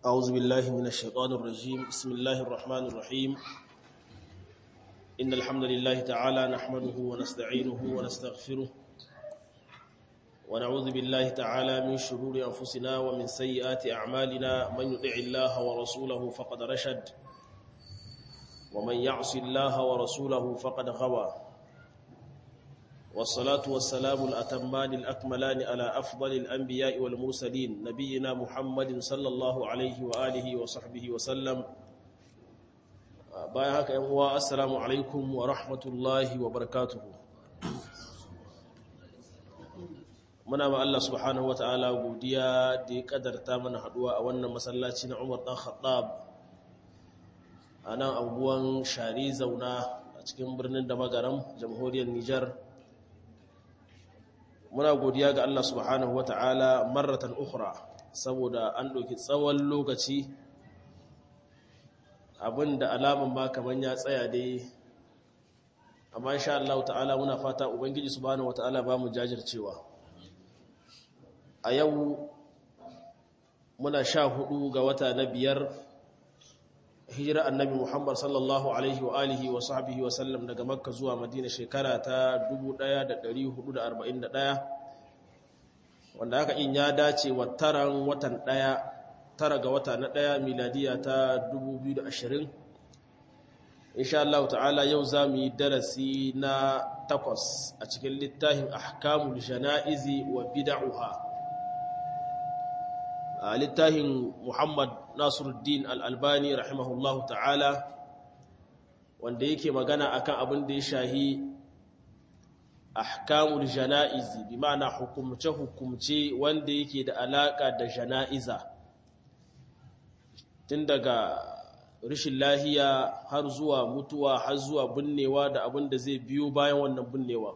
أعوذ بالله من الشيطان الرجيم بسم الله الرحمن الرحيم إن الحمد لله تعالى نحمده ونستعينه ونستغفره ونعوذ بالله تعالى من شرور أنفسنا ومن سيئات أعمالنا من يطع الله ورسوله فقد رشد ومن يعص الله ورسوله فقد غوى والصلاة والسلام الأتمان الأكملان على أفضل الأنبياء والمرسلين نبينا محمد صلى الله عليه وآله وصحبه وسلم بايهاك أمواء السلام عليكم ورحمة الله وبركاته muna ma Allah subhanahu wata'ala godiya da ya kadarta mana haduwa a wannan masallaci na Umar dan Khattab a nan anguwan Shari Zauna a cikin birnin Damagaram jamhuriyar Nijar muna godiya ga Allah subhanahu wata'ala marratan ukhra saboda an ɗauki tsawon lokaci abinda alaman ba kaman ya tsaya dai amma insha Allah ta'ala muna fata ubangiji subhanahu wata'ala ba mu jajircewa a yau muna sha hudu ga wata na biyar hijira annabi Muhammad sallallahu alaihi wa alihi wa sahbihi wa sallam daga Makka zuwa Madina shekara ta 1441 wanda haka in ya dace wa taran watan daya tara ga wata na daya miladiya ta 2020 insha Allah ta'ala yau zamu yi darasi na takwas a cikin littafin ahkamul janaizi wa bid'uha a littafin Muhammad Nasiruddin Al-Albani rahimahullahu ta'ala wanda yake magana akan abin da ya shahi ahkamul janaizi bi ma'ana hukumce hukumce wanda yake da alaka da janaiza tun daga rashin lahiya har zuwa mutuwa har zuwa binnewa da abin da zai biyo bayan wannan binnewa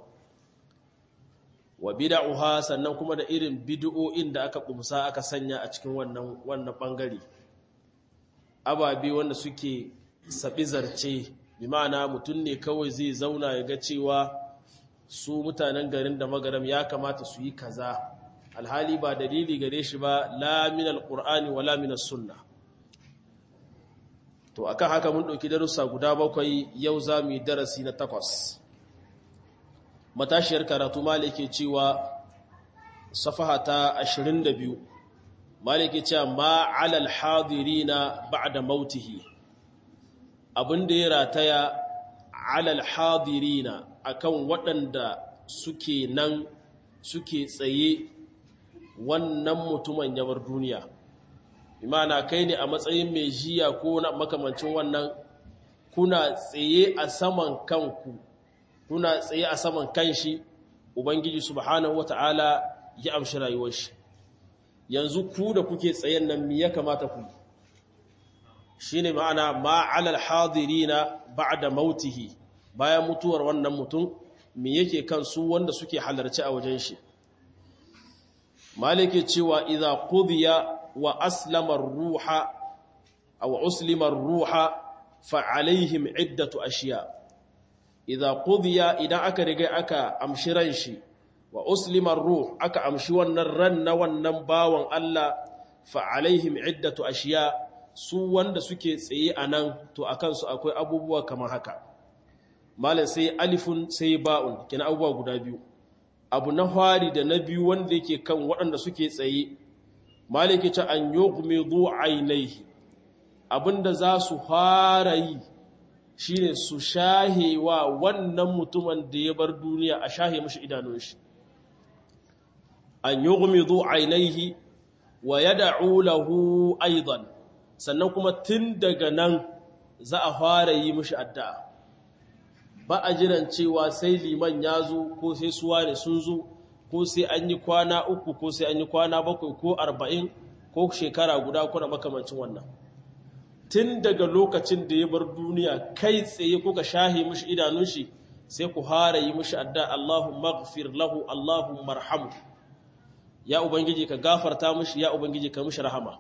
wa bid'uha sannan kuma da irin bid'o'in da aka kumsa aka sanya a cikin wannan wannan bangare ababe wanda suke sabi zarce bi ma'ana mutun ne kawai zai zauna ya ga cewa su mutanen garin da magaram ya kamata su yi kaza alhali ba dalili gare shi ba la min alqur'ani wala min sunna to akan haka mun dauki darussa guda bakwai yau zamu yi darasi na takwas matashiyar karatu malike cewa safaha ta 22 malike cewa ma alal hadirina ba'da mautihi abinda ya rataya alal hadirina akan waɗanda suke nan suke tsaye wannan mutumin yabar duniya imana kai ne a matsayin mai jiya ko na makamancin wannan kuna tsaye a saman kanku kuna tsaye a saman kanshi ubangiji subhanahu wata'ala ya amshi rayuwar shi yanzu ku da kuke tsayen nan me ya kamata ku shine ma'ana ma 'alal hadirina ba'da mautihi bayan mutuwar wannan mutum me yake kan su wanda suke halarci a wajen shi malike cewa idza qudiya wa aslama ar-ruha aw uslima ar-ruha fa alaihim iddatu ashiya' idza qudiya idan aka riga aka amshi ran shi wa uslima ruh aka amshi wannan ran na wannan bawan Allah fa alaihim iddatu ashiya su wanda suke tsaye anan to akan su akwai abubuwa kamar haka malam sai alifun sai ba'un kina abubuwa guda biyu abu na fari da na biyu wanda yake kan waɗanda suke tsaye malike ta an yughmidu ainihi abinda za su fara yi shi ne su shahe wa wannan mutumin da ya bar duniya a shahe mashi idanun shi an yi gumizu ainihi wa ya da'u lahu aidan sannan kuma tun daga nan za a fara yi mashi addu'a ba a jiran cewa sai liman ya zo ko sai suwa ne sun zo ko sai an yi kwana uku ko sai an yi kwana bakwai ko arba'in ko shekara guda kuna makamancin wannan tun daga lokacin da ya bar duniya kai tsaye kuka shahe mishi idanun shi sai ku hara yi mishi adda Allahumma ghfir lahu Allahumma arhamu ya ubangiji ka gafarta mishi ya ubangiji ka mishi rahama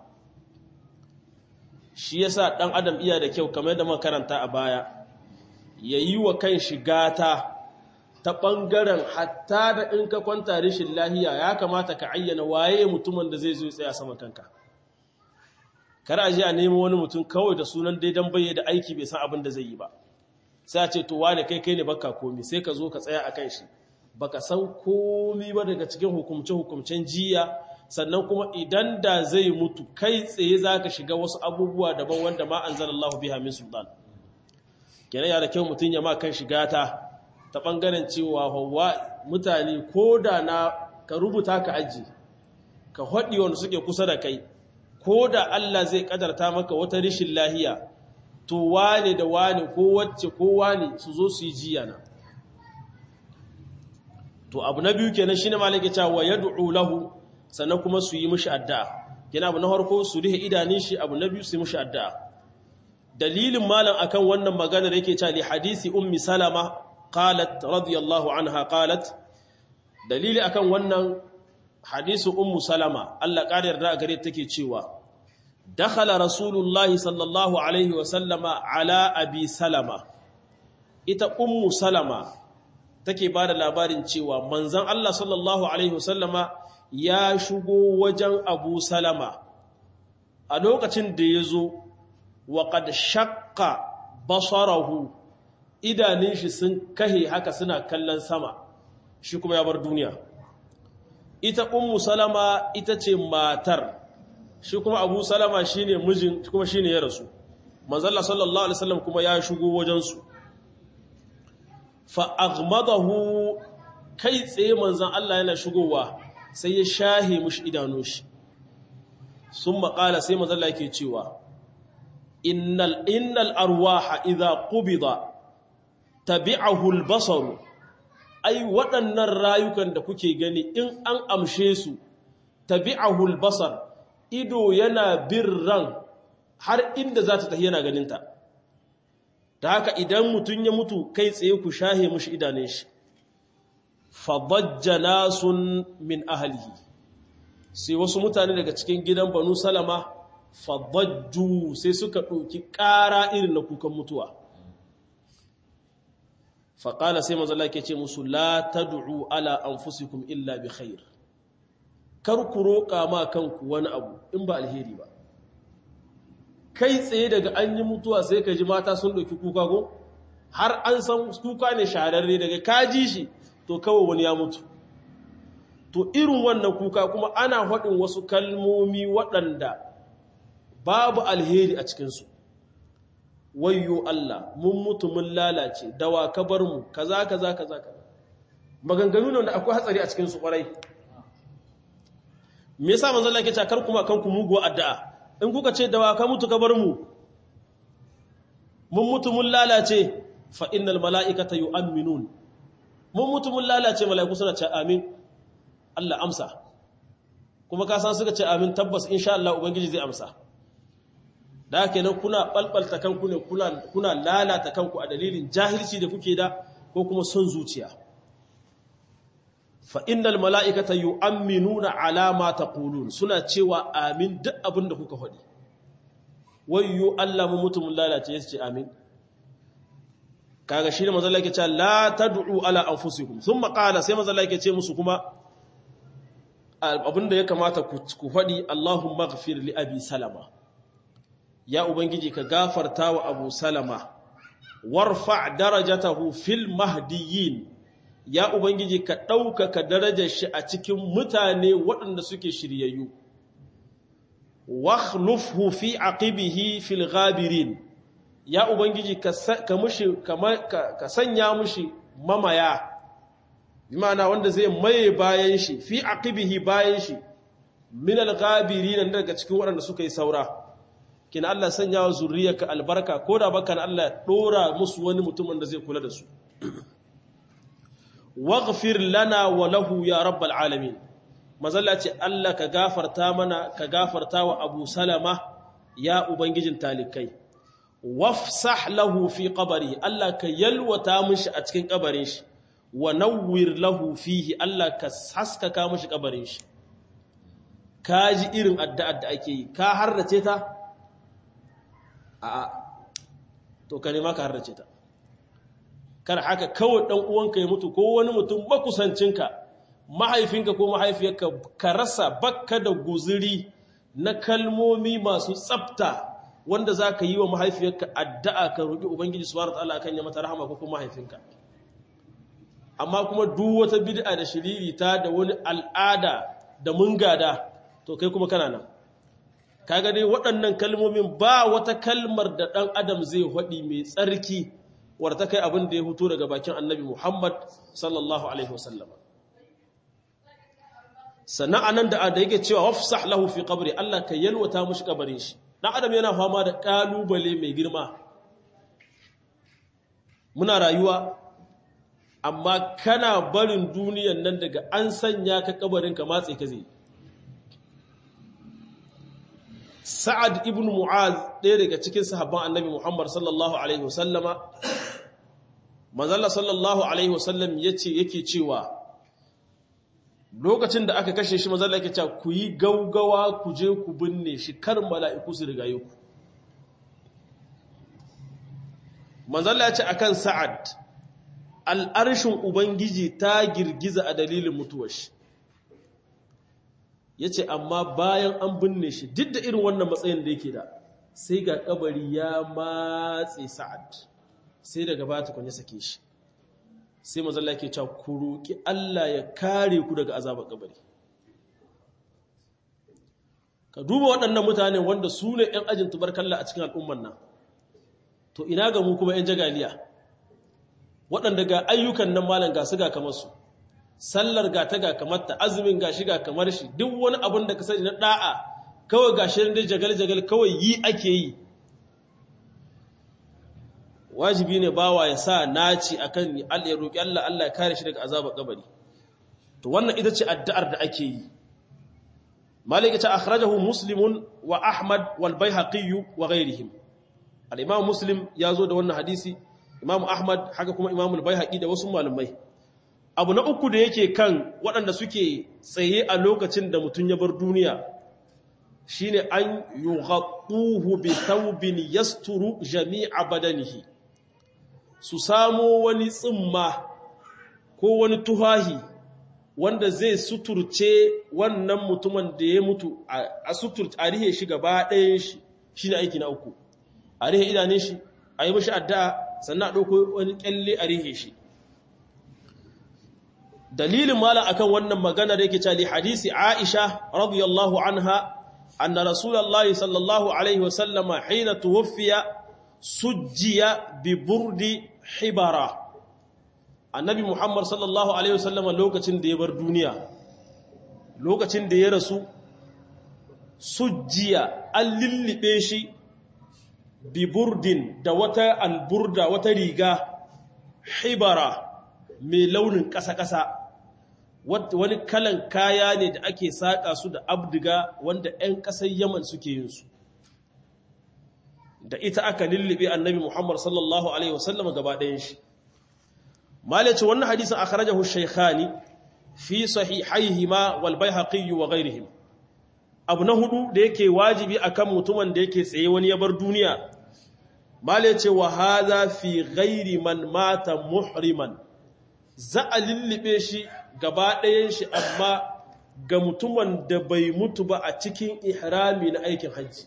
shi yasa dan adam iya da kyau kamar da muka karanta a baya yayi wa kanshi gata ta bangaren hatta da in ka kwanta rishin lahiya ya kamata ka ayyana waye mutumin da zai zo tsaya sama kanka kar a je a nemo wani mutum kawai da sunan daidan bayyana da aiki bai san abin da zai yi ba sai a ce to wane kai kai ne baka komi sai ka zo ka tsaya akan shi baka san komi ba daga cikin hukumce hukumcen jiya sannan kuma idan da zai mutu kai tsaye zaka shiga wasu abubuwa daban wanda ma anzalallahu biha min sultan kenan ya da kyau mutum ya ma kan shiga ta ta bangaren cewa hawa mutane ko da na ka rubuta ka aji ka haɗi wanda suke kusa da kai ko da Allah zai kadarta maka wata rishin lahiya to wane da wane ko wacce ko wane su zo su yi jiya na to abu na biyu kenan shine malaka cewa wa yad'u lahu sannan kuma su yi mishi addu'a kenan abu na farko su rihe idanun shi abu na biyu su yi mishi addu'a dalilin malam akan wannan maganar yake cewa li hadisi ummi salama qalat radiyallahu anha qalat dalili akan wannan hadisu ummu salama Allah ƙara yarda a gare take cewa dakhala rasulullahi sallallahu alaihi wa sallama ala abi salama ita ummu salama take bada labarin cewa manzon Allah sallallahu alaihi wa sallama ya shigo wajen abu salama a lokacin da ya zo wa qad shaqqa basarahu idanun shi sun kahe haka suna kallon sama shi kuma ya bar duniya ita ummu salama ita ce matar shi kuma abu salama shine mijin kuma shine ya rasu manzalla sallallahu alaihi wasallam kuma ya shigo wajensu fa aghmadahu kai tsaye manzan Allah yana shigowa sai ya shahe mushi idanun shi sun maƙala sai manzalla yake cewa innal innal arwaha idza qubida tabi'ahu al-basaru ai waɗannan rayukan da kuke gani in an amshe su tabi'ahul basar ido yana bin ran har inda za ta tafi yana ganinta ta haka idan mutum ya mutu kai tsaye ku shahe mushi idanun shi fadajja nasun min ahalihi sai wasu mutane daga cikin gidan banu salama fadajju sai suka ɗauki ƙara irin na kukan mutuwa faƙala sai mazala ke ce musu la ta du'u ala an fusikun illa bi khair kar ku roƙa ma kanku wani abu in ba alheri ba kai tsaye daga an yi mutuwa sai ka ji mata sun ɗauki kuka go har an san kuka ne shahararre daga ka ji shi to kawai wani ya mutu to irin wannan kuka kuma ana haɗin wasu kalmomi waɗanda babu alheri a cikinsu wayyo Allah mun mutu mun lalace dawa ka bar mu kaza kaza kaza kaza maganganu ne da akwai hatsari a cikin su kwarai me yasa manzo Allah yake cewa kar kuma kanku mugu addu'a in kuka ce dawa ka mutu ka bar mu mun mutu mun lalace fa innal malaikata yu'minun mun mutu mun lalace malaiku suna ce amin Allah amsa kuma ka san suka ce amin tabbas insha Allah ubangiji zai amsa da kenan kuna balbalta kanku ne kuna lalata kanku a dalilin jahilci da kuke da ko kuma son zuciya fa innal mala'ikata yu'minuna ala ma taqulun suna cewa amin duk abin da kuka faɗi wayyo Allah mu mutum lalace yace amin kaga shi ne manzo Allah yake cewa la tad'u ala anfusikum thumma qala sai manzo Allah yake ce musu kuma abinda ya kamata ku faɗi Allahumma ighfir li abi salama ya Ubangiji ka gafarta wa Abu Salama, warfa darajatahu fil mahdiyin, ya Ubangiji ka ɗaukaka darajar shi a cikin mutane waɗanda suke shiryayyu. Wakhlufhu fi aqibihi fil ghabirin, ya Ubangiji ka sanya mushi mamaya, imana wanda zai maye bayan shi, fi aqibihi bayan shi, min al-ghabirin daga cikin waɗanda suka yi saura. kina Allah sanya wa zuriyarka albarka ko da baka na Allah dora musu wani mutumin da zai kula da su waghfir lana wa lahu ya rabbal alamin mazalla ce Allah ka gafarta mana ka gafarta wa Abu Salama ya ubangijin talikai wafsah lahu fi qabri Allah ka yalwata mishi a cikin kabarin shi wa nawwir lahu fihi Allah ka haskaka mishi kabarin shi kaji irin addu'ar da ake yi ka harrace ta a'a to ka nema ka harrace ta kar haka kawai dan uwanka ya mutu ko wani mutum makusancinka mahaifinka ko mahaifiyarka ka rasa bakka da guzuri na kalmomi masu tsafta wanda za ka yi wa mahaifiyarka addu'a ka roƙi Ubangiji subhanahu ta'ala akan ya mata rahama ko kuma mahaifinka amma kuma duk wata bid'a da shiririta da wani al'ada da mun gada to kai kuma kana nan kaga dai waɗannan kalmomin ba wata kalmar da ɗan adam zai haɗi mai tsarki wadda ta kai abin da ya hutu daga bakin annabi Muhammad sallallahu alaihi wasallama sannan anan da da yake cewa wafsah lahu fi qabri Allah ka yalwata mushi kabarin shi dan adam yana fama da kalubale mai girma muna rayuwa amma kana barin duniyan nan daga an sanya ka kabarin ka matse ka zai Sa'ad ibn Mu'az ɗaya daga cikin sahabban Annabi Muhammad sallallahu alaihi wasallama Manzalla sallallahu alaihi wasallam yace yake cewa lokacin da aka kashe shi manzalla yake cewa ku yi gaugawa ku je ku binne shi kar mala'iku su rigaye ku manzalla ya ce akan Sa'ad al'arshin Ubangiji ta girgiza a dalilin mutuwar shi ya ce amma bayan an binne shi duk da irin wannan matsayin da yake da sai ga kabari ya matse sa'ad sai daga ba ta kwanye sake shi sai mazalla ke cewa ku roƙi Allah ya kare ku daga azabar kabari ka duba waɗannan mutane wanda su ne ‘yan ajin tubarkalla a cikin al'umman nan to ina ga mu kuma ‘yan jagaliya waɗanda ga ayyukan nan malam ga su ga kamar su sallar ga ta ga kamar ta azumin ga shi ga kamar shi duk wani abin da ka sani na da'a kawai ga shi da jagal-jagal kawai yi ake yi wajibi ne bawa ya sa naci akan ya roƙi Allah Allah ya kare shi daga azabar kabari to wannan ita ce addu'ar da ake yi malik ta akhrajahu muslimun wa ahmad wal baihaqi wa ghayrihim al-imam muslim ya zo da wannan hadisi imam ahmad haka kuma imam al-baihaqi da wasu malamai abu na uku da yake kan waɗanda suke tsaye a lokacin da mutum ya bar duniya shine an yughattuhu bi thawbin yasturu jami'a badanihi su samo wani tsimma ko wani tuhahi wanda zai suturce wannan mutumin da ya mutu a suturce a rihe shi gaba ɗayan shi shine aiki na uku a rihe idanun shi a yi mashi addu'a sannan a ɗauko wani ƙyalle a rihe shi dalilin malam akan wannan magana da yake cali hadisi Aisha radiyallahu anha anna rasulullahi sallallahu alaihi wasallama hina tuwfiya sujjiya bi burdi hibara annabi Muhammad sallallahu alaihi wasallama lokacin da ya bar duniya lokacin da ya rasu sujjiya an lillibe shi bi burdin da wata alburda wata riga hibara mai launin ƙasa-ƙasa wani kalan kaya ne da ake saƙa su da abdiga wanda 'yan ƙasar yaman suke yin su da ita aka lullube annabi muhammad sallallahu alaihi wasallam gaba ɗayan shi malaci wannan hadisin a kharajahu shaykhani fi sahihaihima wal baihaqi wa ghairihim abu na hudu da yake wajibi akan mutumin da yake tsaye wani ya bar duniya malaci wa hadha fi ghairi man mata muhriman za a lullube shi gaba ɗayan shi amma ga mutumin da bai mutu ba a cikin ihrami na aikin hajji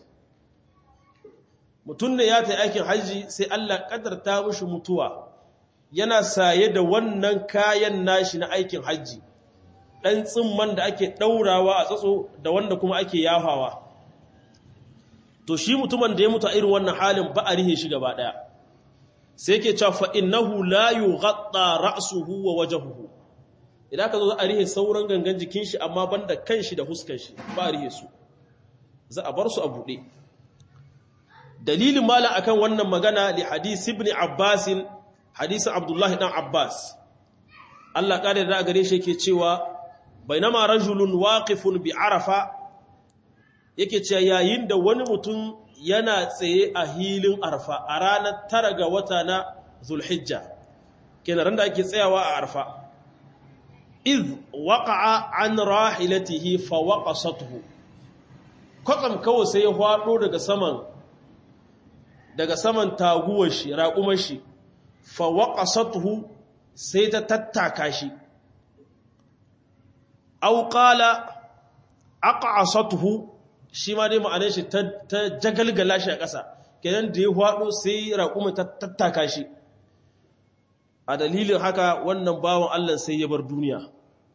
mutum ne ya ta aikin hajji sai Allah ƙadarta mushi mutuwa yana saye da wannan kayan nashi na aikin hajji ɗan tsimman da ake ɗaurawa a tsatso da wanda kuma ake yahawa to shi mutumin da ya mutu a irin wannan halin ba a rihe shi gaba ɗaya sai ke cewa fa'innahu la yi gaɗa ra'asuhu wa wajahuhu idan ka zo za a rihe sauran gangan jikin shi amma banda kan shi da huskan shi ba a rihe su za a bar su a buɗe dalilin mala akan wannan magana li hadisi ibn abbasin hadisin abdullahi dan abbas Allah ƙada da gare shi yake cewa bainama rajulun waqifun bi arafa yake cewa yayin da wani mutum yana tsaye a hilin arfa a ranar tara ga wata na zulhijja kenan da ake tsayawa a arfa iz waqa'a an rahilatihi fa waqasatuhu kwatsam kawai sai ya hwado daga saman daga saman taguwar shi raƙumar shi fa waqasatuhu sai ta tattaka shi aw qala aqasatuhu shi ma dai ma'anar shi ta jagalgala shi a ƙasa kenan da ya hwado sai raƙumin ta tattaka shi a dalilin haka wannan bawan Allah sai ya bar duniya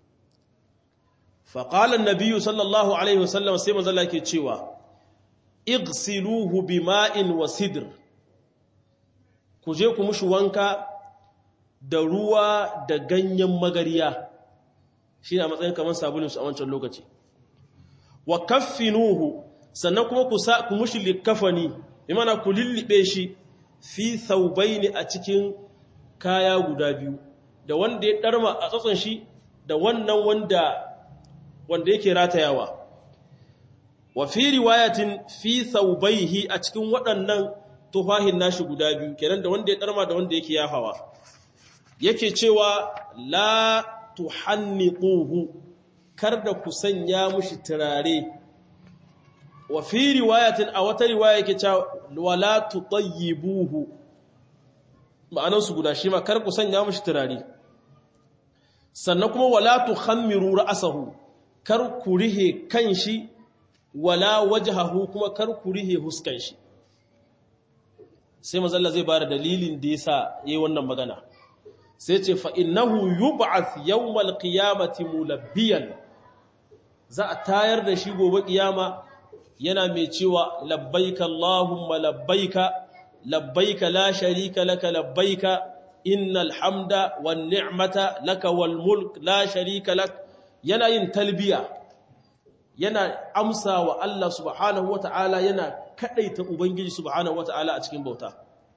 faƙalar nabiyu sallallahu alaihi wasallam sai mazala ke cewa igsiluhu bima'in wa sidr ku je ku mushi wanka da ruwa da ganyen magariya shi ne a matsayin kamar sabulinsu a wancan lokaci wa kaffinuhu sannan kuma ku mushi likafani imana ku lullube shi fi thawbaini a cikin kaya guda biyu da wanda ya darma a tsatson shi da wannan wanda wanda yake ratayawa wa fi riwayatin fi thawbaihi a cikin waɗannan tufahin nashi guda biyu kenan da wanda ya darma da wanda yake yafawa yake cewa la tuhanniquhu kar da ku sanya mushi turare wa fi riwayatin a wata riwaya yake cewa wala tutayyibuhu ma'anar su guda shi ma kar ku sanya mushi turare sannan kuma wala tukhammiru ra'sahu kar ku rihe kanshi wala wajhahu kuma kar ku rihe huskan shi sai mazalla zai bada dalilin da yasa yayi wannan magana sai ce fa innahu yub'ath yawmal qiyamati mulabbiyan za a tayar da shi gobe kiyama yana mai cewa labbaika Allahumma labbaika labbaika la sharika laka labbaika innal hamda wan ni'mata laka wal mulk la sharika lak yana yin talbiya yana amsa wa Allah subhanahu wata'ala yana kadaita ubangiji subhanahu wata'ala a cikin bauta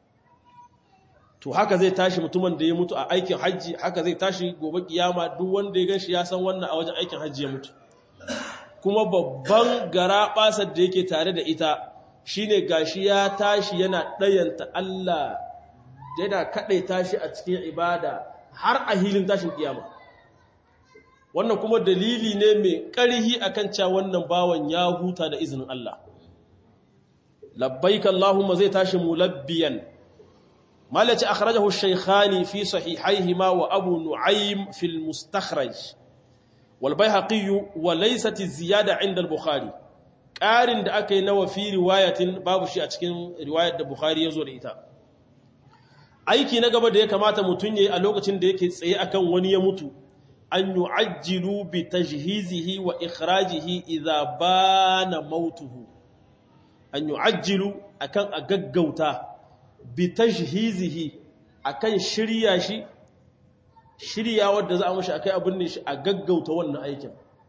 to haka zai tashi mutumin da ya mutu a aikin hajji haka zai tashi gobe kiyama duk wanda ya ganshi ya san wannan a wajen aikin hajji ya mutu kuma babban gara basar da yake tare da ita shine gashi ya tashi yana ɗayanta Allah yana kaɗai tashi a cikin ibada har a hilin tashin kiyama wannan kuma dalili ne mai ƙarhi akan cewa wannan bawan ya huta da izinin Allah labbaik Allahumma zai tashi mulabbiyan malaci akhrajahu ash-shaykhani fi sahihayhima wa abu nu'aym fi al-mustakhraj wal bayhaqi wa laysat az-ziyada 'inda al-bukhari ƙarin da aka yi nawa fi riwayatin babu shi a cikin riwayar da bukhari ya zo da ita aiki na gaba da ya kamata mutum yayi a lokacin da yake tsaye akan wani ya mutu an yu'ajjilu bi tajhizihi wa ikhrajihi idza bana mautuhu an yu'ajjilu akan a gaggauta bi tajhizihi akan shirya shi shirya wanda za a mashi akai abin ne shi a gaggauta wannan aikin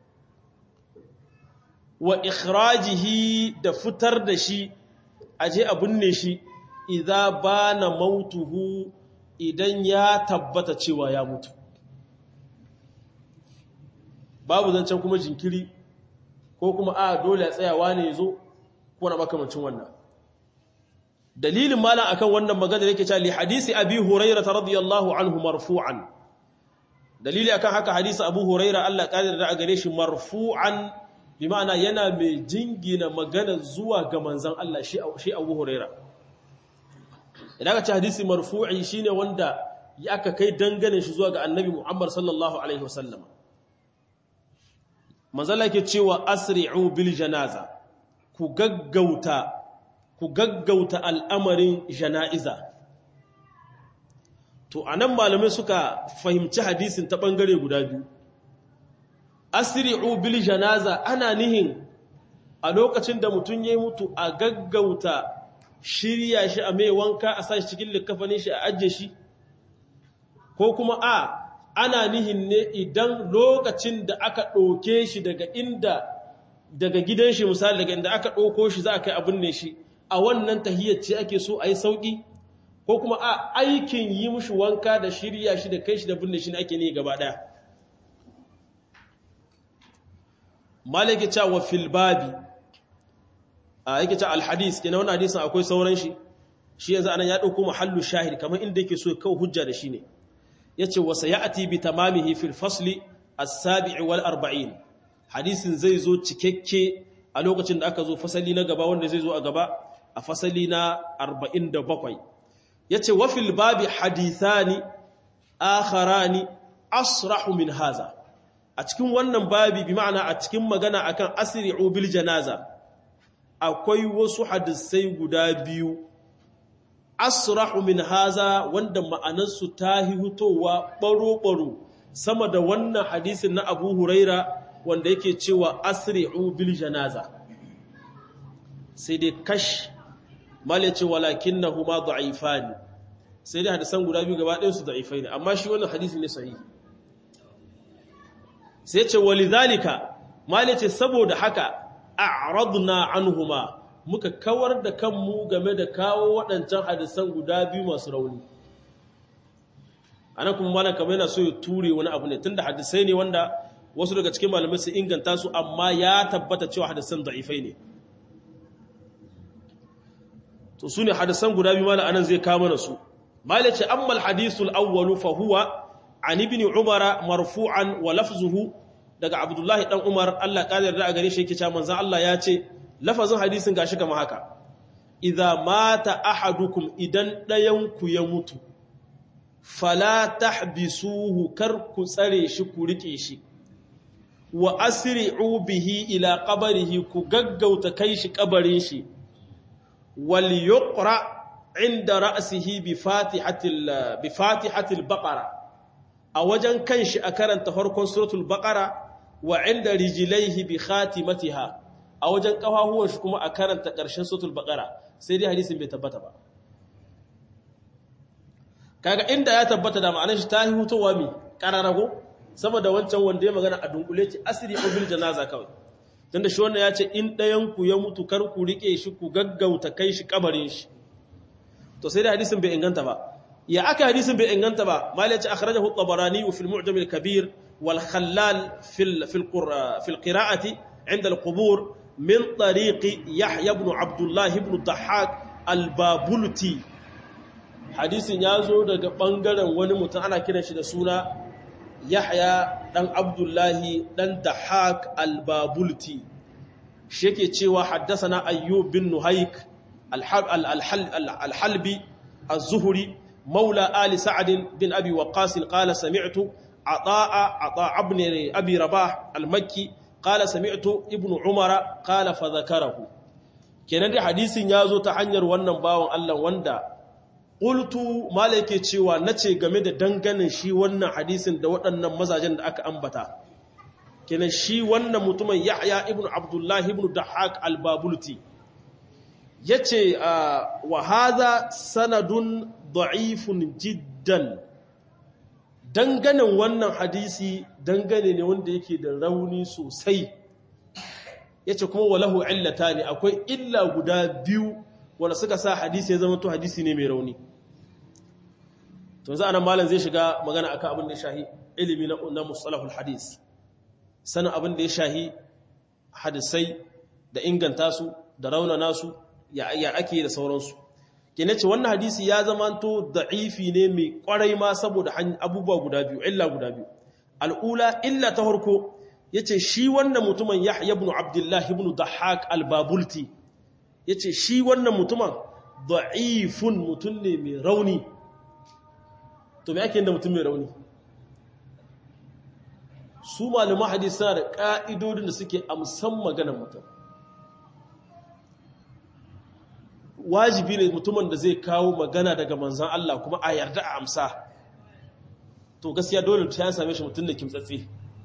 wa ikhrajihi da fitar da shi aje abin ne shi idza bana mautuhu idan ya tabbata cewa ya mutu babu zancen kuma jinkiri ko kuma a dole a tsayawa ne yazo ko na makamancin wannan dalilin malam akan wannan magana yake cewa li hadisi abi hurairah radiyallahu anhu marfu'an dalili akan haka hadisi abu hurairah Allah kadir da gare shi marfu'an bi ma'ana yana mai jingina magana zuwa ga manzon Allah shi shi abu hurairah idan ka ce hadisi marfu'i shine wanda ya aka kai dangane shi zuwa ga annabi Muhammad sallallahu alaihi wasallam manzon Allah yake cewa asri'u bil janaza ku gaggauta ku gaggauta al'amarin jana'iza. To, a nan malamai suka fahimci hadisin ta ɓangare guda biyu. Asiri'u bil janaza ana nihin a lokacin da mutum ya mutu a gaggauta shirya shi a mai wanka a sa shi cikin likafanin shi a ajiye shi, ko kuma a ana nihin ne idan lokacin da aka ɗauke shi daga inda daga gidan shi misali daga inda aka ɗauko shi za a kai abin ne shi a wannan tahiyyar ce ake so a yi sauƙi ko kuma a aikin yi mushi wanka da shirya shi da kai shi da binne shi ne ake ne gaba ɗaya malaki cewa filbabi a yake ce alhadis ke na wani hadisun akwai sauran shi shi yanzu anan ya ɗauko mahallu shahid kamar inda yake so kawo hujja da shi ne ya ce wasa ya ati bi tamamihi fil fasli as-sabi'i wal arba'in hadisin zai zo cikakke a lokacin da aka zo fasali na gaba wanda zai zo a gaba a fasali na 47 yace wa fil babi hadithani akharani asrahu min haza a cikin wannan babi bi ma'ana a cikin magana akan asri'u bil janaza akwai wasu hadisai guda biyu asrahu min haza wanda ma'anarsu ta hutowa baro-baro sama da wannan hadisin na Abu Huraira wanda yake cewa asri'u bil janaza sai dai kash mala ce walakinnahuma da'ifani sai dai hadisan guda biyu gaba ɗayan su da'ifai ne amma shi wannan hadisi ne sahihi sai ce walidhalika mala ce saboda haka a'radna anhuma muka kawar da kanmu game da kawo waɗancan hadisan guda biyu masu rauni ana kuma malam kamar yana so ya ture wani abu ne tunda hadisai ne wanda wasu daga cikin malamai su inganta su amma ya tabbata cewa hadisan da'ifai ne to su ne hadisan guda biyu malam anan zai kama na su malam ce ammal hadisul awwalu fa huwa an ibn umara marfu'an wa lafzuhu daga abdullahi dan umar Allah kadar da a gare shi yake cewa manzon Allah ya ce lafazin hadisin gashi kamar haka idza mata ahadukum idan dayan ku ya mutu fala tahbisuhu kar ku tsare shi ku rike shi wa asri'u bihi ila qabrihi ku gaggauta kai shi kabarin shi wal yuqra inda ra'sihi bi fatihatil bi fatihatil baqara a wajen kanshi a karanta farkon suratul baqara wa inda rijlaihi bi khatimatiha a wajen kafafuwan shi kuma a karanta ƙarshen suratul baqara sai dai hadisin bai tabbata ba kaga inda ya tabbata da ma'anar shi ta hutowa mi kararago saboda wancan wanda ya magana a dunkule ce asiri bil janaza kawai tunda shi wannan ya ce in ɗayan ku ya mutu kar ku rike shi ku gaggauta kai shi kabarin shi to sai dai hadisin bai inganta ba ya aka hadisin bai inganta ba malai ce akhrajahu at-tabarani fi al-mu'jam al-kabir wal khallal fi fi fi al-qira'ati 'inda al-qubur min tariqi yahya ibn abdullah ibn dhahhak al-babulti hadisin ya zo daga ɓangaren wani mutum ana kiran shi da suna yahya ɗan abdullahi ɗan dahak albabulti shi yake cewa haddasa na ayyub bin nuhaik alhalbi az-zuhuri maula ali sa'adin bin abi waqasin qala sami'tu ata'a ata'a ibn abi rabah al-makki qala sami'tu ibnu umara qala fa dhakarahu kenan dai hadisin ya zo ta hanyar wannan bawan Allah wanda Ƙultu malaike cewa na ce game da danganin shi wannan hadisin da waɗannan mazajen da aka ambata. Kenan shi wannan mutumin Yahya ibn Abdullahi ibn Dahak al-Babulti. Ya ce, wa haza sanadun da'ifun jiddan. Danganin wannan hadisi dangane ne wanda yake da rauni sosai. Ya ce kuma walahu illata ne, akwai illa guda biyu wanda suka sa hadisi ya zama to hadisi ne mai rauni. to za a nan malam zai shiga magana akan abin da ya shahi ilimi na na mustalahul hadis sanin abin da ya shahi hadisai da inganta su da raunana su ya ya ake da sauransu kene ce wannan hadisi ya zamanto da'ifi ne mai kwarai ma saboda abubuwa guda biyu illa guda biyu al'ula illa ta farko yace shi wannan mutumin Yahya ibn Abdullah ibn Dahhak al-Babulti yace shi wannan mutumin da'ifun mutun ne mai rauni to me ake yin da mutum mai rauni su malaman hadisi suna da ƙa'idodin da suke amsan maganar mutum wajibi ne mutumin da zai kawo magana daga manzan Allah kuma a yarda a amsa to gaskiya dole ta same shi mutum ne kimtsatse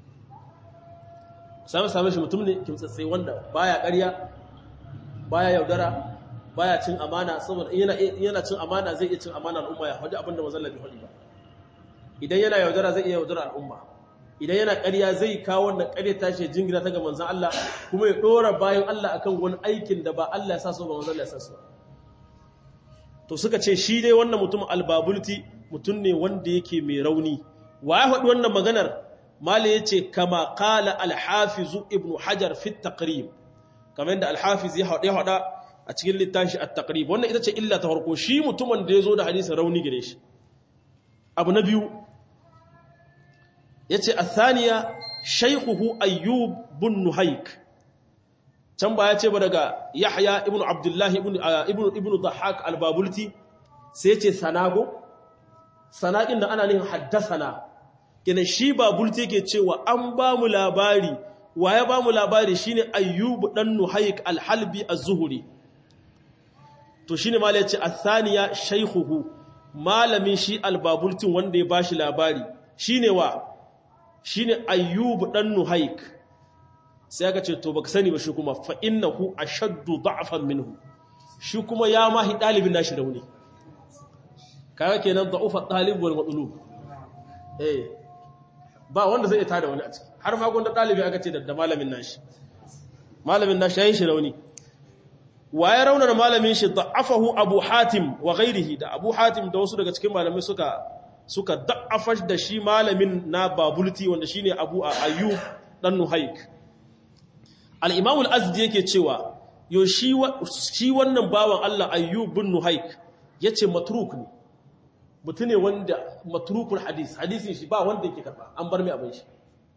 same same shi mutum ne kimtsatse wanda baya ƙarya baya yaudara baya cin amana saboda yana cin amana zai iya cin amana al'umma ya faɗi abinda manzan Allah bai faɗi ba idan yana yaudara zai iya yaudara al'umma idan yana ƙarya zai kawo wannan ƙarya tashi jingina ta ga manzan Allah kuma ya ɗora bayan Allah akan wani aikin da ba Allah ya sa so ba manzan Allah ya sa so to suka ce shi dai wannan mutum albabulti mutum ne wanda yake mai rauni wa ya faɗi wannan maganar mala ya ce kama kala alhafizu ibnu hajar fit taqrib kamar yadda alhafiz ya haɗa a cikin littafi at-taqrib wannan ita ce illa ta farko shi mutumin da ya zo da hadisin rauni gare shi abu na biyu ya ce a thaniya shaikuhu ayyub bin nuhaik can ba ya ce ba daga yahya ibn abdullahi ibn dhahak albabulti sai ce sanago sana'in da ana nihin haddasana gina shi babulti ke cewa an ba mu labari wa ya ba mu labari shine ayyub dan nuhayk al-halbi az-zuhri to shine malai yace athaniya shaykhuhu malamin shi al-babultin wanda ya bashi labari shine wa shine ayyub dan nuhayk sai aka ce to baka sani ba shi kuma fa innahu ashaddu da'fan minhu shi kuma ya mahi dalibin nashi rauni kaga kenan da'ufa talib wal matlub eh ba wanda zai tada wani a ciki har ma gonda dalibi aka ce da malamin nashi malamin nashi yayin shi rauni waye raunar malamin shi da'afahu abu hatim wa ghairihi da abu hatim da wasu daga cikin malamai suka suka da'afa da shi malamin na babulti wanda shine abu ayyub dan nuhaik al-imam al-azdi yake cewa yo shi shi wannan bawan Allah ayyub bin nuhaik yace matruk ne mutune wanda matrukul hadis hadisin shi ba wanda yake karba an bar mai abin shi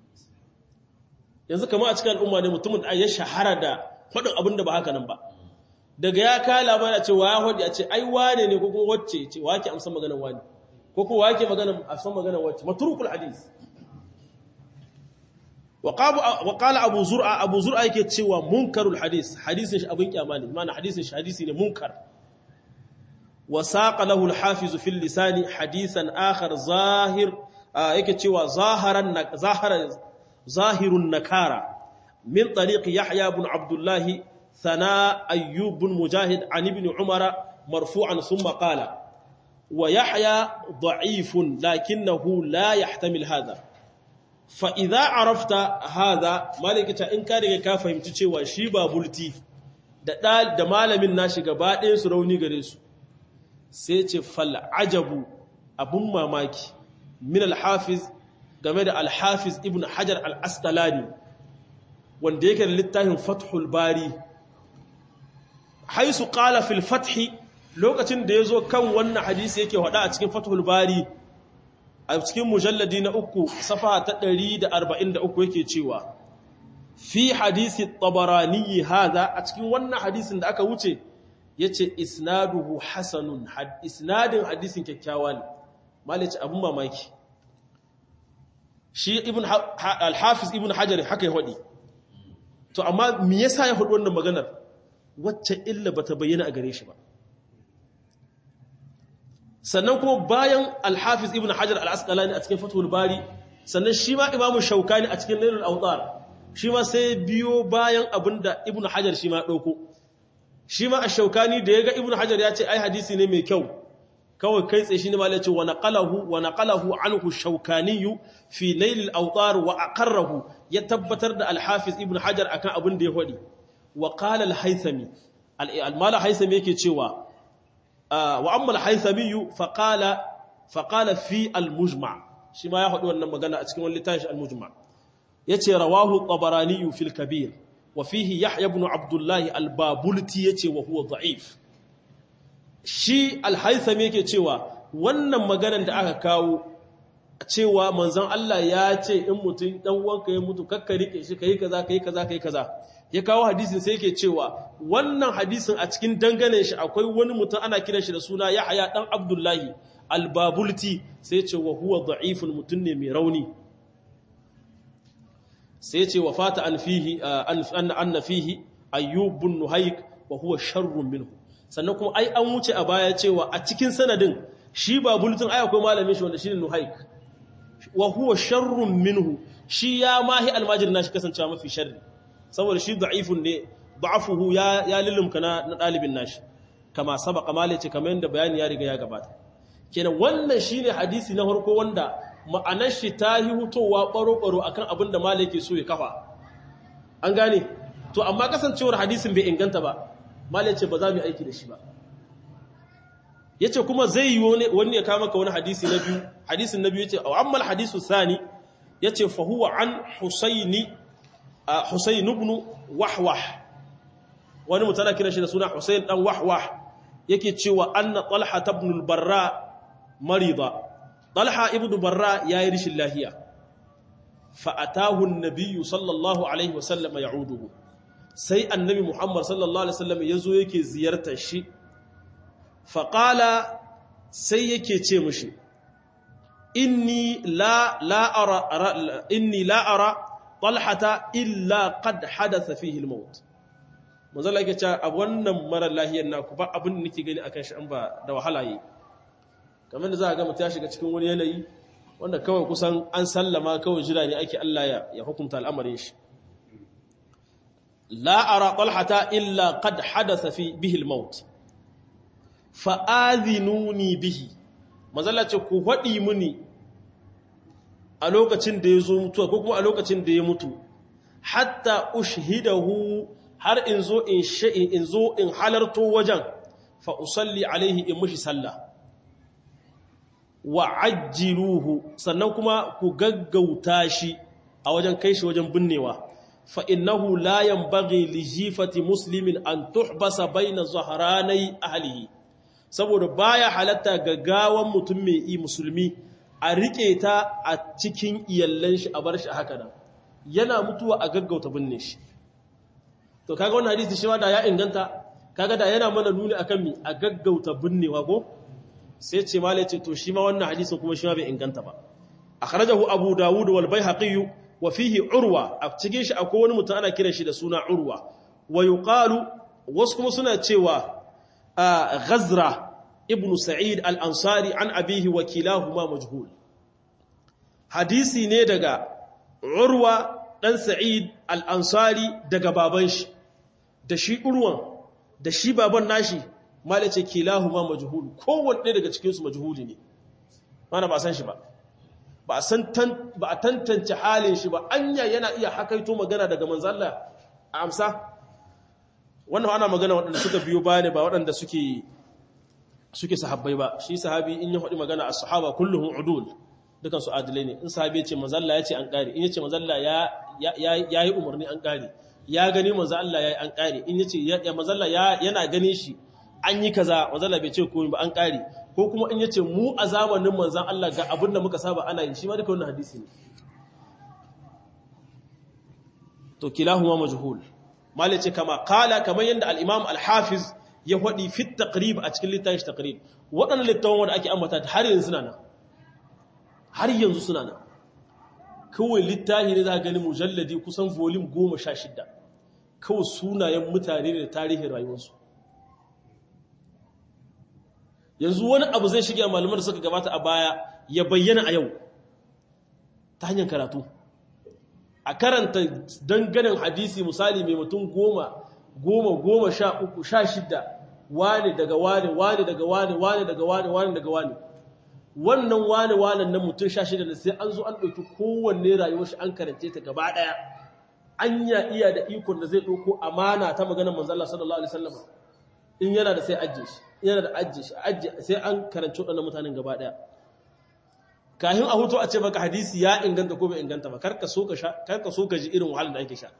yanzu kamar a cikin al'umma ne mutumin da ya shahara da faɗin abin da ba haka nan ba daga ya kawo labari a ce wa ya hudu a ce ai wane ne ko kuma wacce ce wa ke amsa maganar wani ko kuma wa ke maganar amsa maganar wacce matrukul hadis wa qala abu zur'a abu zur'a yake cewa munkarul hadis hadisin shi abin kyama ne ma'ana hadisin shi hadisi ne munkar wa saqa lahu al-hafiz fi al-lisan hadisan akhar zahir yake cewa zaharan zahara zahirun nakara min tariq yahya ibn abdullah ثناء أيوب بن مجاهد عن ابن عمر مرفوعا ثم قال ويحيى ضعيف لكنه لا يحتمل هذا فإذا عرفت هذا مالك إن كان ka fahimci cewa shi ba bulti da da malamin nashi gaba ɗayan su rauni gare su sai ce fal ajabu abun mamaki min al-hafiz game da al-hafiz ibn hajar al-asqalani wanda yake da littafin fathul bari haisu qala fil fathi lokacin da yazo kan wannan hadisi yake hada a cikin fathul bari a cikin mujalladi na uku safa ta 143 yake cewa fi hadisi tabarani hada a cikin wannan hadisin da aka wuce yace isnaduhu hasanun isnadin hadisin kyakkyawa ne malaci abun mamaki shi ibn al-hafiz ibn hajar haka ya hadi to amma me yasa ya hadu wannan maganar wacce illa bata bayyana a gare shi ba sannan kuma bayan al-hafiz ibn hajar al-asqalani a cikin fathul bari sannan shi ma imamu shaukani a cikin nailul awtar shi ma sai biyo bayan abinda ibn hajar shi ma dauko shi ma ash-shaukani da yaga ibn hajar ya ce ai hadisi ne mai kyau kawai kai tsaye shi ne malai ce wa naqalahu wa naqalahu anhu shaukani fi nailul awtar wa aqarrahu ya tabbatar da al-hafiz ibn hajar akan abin da ya hadi wa qala al-haythami al-mala haythami yake cewa wa amma al-haythami fa qala fa qala fi al-mujma' shi ma ya hadi wannan magana a cikin wani littafin al-mujma' yace rawahu tabarani fi al-kabir wa fihi yahya ibn abdullah al-babulti yace wa huwa da'if shi al-haythami yake cewa wannan maganar da aka kawo cewa manzon Allah ya ce in mutum dan uwanka ya mutu kakka rike shi kai kaza kai kaza kai kaza ya kawo hadisin sai yake cewa wannan hadisin a cikin dangane shi akwai wani mutum ana kiran shi da suna Yahya dan Abdullahi al-Babulti sai ce wa huwa da'ifun mutum ne mai rauni sai ce wa fata an fihi an anna fihi ayyub bin nuhayk wa huwa sharrun minhu sannan kuma ai an wuce a baya cewa a cikin sanadin shi babultin ai akwai malamin shi wanda shine nuhayk wa huwa sharrun minhu shi ya mahi almajir nashi kasancewa mafi sharri saboda shi da'ifun ne da'afuhu ya ya lilumka na na dalibin nashi kama sabaka male ce kamar yadda bayani ya riga ya gabata kenan wannan shine hadisi na farko wanda ma'anar shi ta yi hutowa baro-baro akan abin da male yake so ya kafa an gane to amma kasancewar hadisin bai inganta ba male ce ba za mu yi aiki da shi ba yace kuma zai yi wani ya kama ka wani hadisi na biyu hadisin na biyu yace aw amma alhadisu thani yace fa huwa an husaini husain ibn wahwah wani mutana kira shi da suna husain dan wahwah yake cewa anna talha ibn al-barra marida talha ibn barra yayi rishin lahiya fa atahu an-nabiy sallallahu alaihi wasallam ya'uduhu sai annabi muhammad sallallahu alaihi wasallam yazo yake ziyartar shi faƙala sai yake ce mushi inni la la'ara inni la'ara talhata illa qad hadatha fihi al-maut manzo Allah yake cewa a wannan mara lahiyar naku ba abin da nake gani akan shi an ba da wahala yi kamar da za a ga mutum ya shiga cikin wani yanayi wanda kawai kusan an sallama kawai jira ne ake Allah ya ya hukunta al'amarin shi la ara talhata illa qad hadatha fi bihi al-maut fa adhinuni bihi manzo Allah ce ku hadi muni a lokacin da ya zo mutuwa ko kuma a lokacin da ya mutu hatta ushhidahu har in zo in sha'in in zo in halarto wajen fa usalli alaihi in mushi sallah wa ajjiluhu sannan kuma ku gaggauta shi a wajen kai shi wajen binnewa fa innahu la yanbaghi li jifati muslimin an tuhbasa baina zahranai ahlihi saboda baya halatta ga gawan mutum mai yi musulmi a rike ta a cikin iyallan shi a bar shi haka nan yana mutuwa a gaggauta binne shi to kaga wannan hadisi shi ma da ya inganta kaga da yana mana nuni akan mi a gaggauta binnewa ko sai ce malai ce to shi ma wannan hadisin kuma shi ma bai inganta ba akhrajahu abu dawud wal baihaqi wa fihi urwa a cikin shi akwai wani mutum ana kiran shi da suna urwa wa yuqalu wasu kuma suna cewa ghazra ibnu sa'id al-ansari an abihi wa kilahuma majhul hadisi ne daga urwa dan sa'id al-ansari daga baban shi da shi urwan da shi baban nashi malace kilahuma majhul kowanne daga cikin su majhuli ne mana ba san shi ba ba a san ba a tantance halin shi ba anya yana iya hakaito magana daga manzo Allah a amsa wannan ana magana waɗanda suka biyo baya ne ba waɗanda suke suke sahabbai ba shi sahabi in ya faɗi magana a sahaba kulluhum udul dukan su adilai ne in sahabi ya ce manzo Allah ya ce an ƙare in ya ce manzo Allah ya ya yi umarni an ƙare ya gani manzo Allah ya yi an ƙare in ya ce ya manzo Allah yana ganin shi an yi kaza manzo Allah bai ce komai ba an ƙare ko kuma in ya ce mu a zamanin manzon Allah ga abin da muka saba ana yi shi ma duka wannan hadisi ne to kilahuma majhul mali ce kama kala kamar yadda al-imam al-hafiz ya faɗi fit taqrib a cikin littafin taqrib waɗannan littafin wanda ake ambata har yanzu suna nan har yanzu suna nan kawai littafi ne za gani mujalladi kusan volume goma sha shida kawai sunayen mutane da tarihin rayuwarsu yanzu wani abu zai shiga malamar da suka gabata a baya ya bayyana a yau ta hanyar karatu a karanta danganin hadisi misali mai mutum goma goma goma sha uku sha shida wane daga wane wane daga wane wane daga wane wane daga wane wannan wane wane na mutum sha shida da sai an zo an ɗauki kowanne rayuwar shi an karance ta gaba ɗaya an ya iya da ikon da zai ɗauko amana ta maganar manzala sallallahu alaihi wasallam in yana da sai ajiye shi yana da ajiye shi ajiye sai an karanci waɗannan mutanen gaba ɗaya kafin a hutu a ce baka hadisi ya inganta ko bai inganta ba karka so ka sha karka so ka ji irin wahalar da ake sha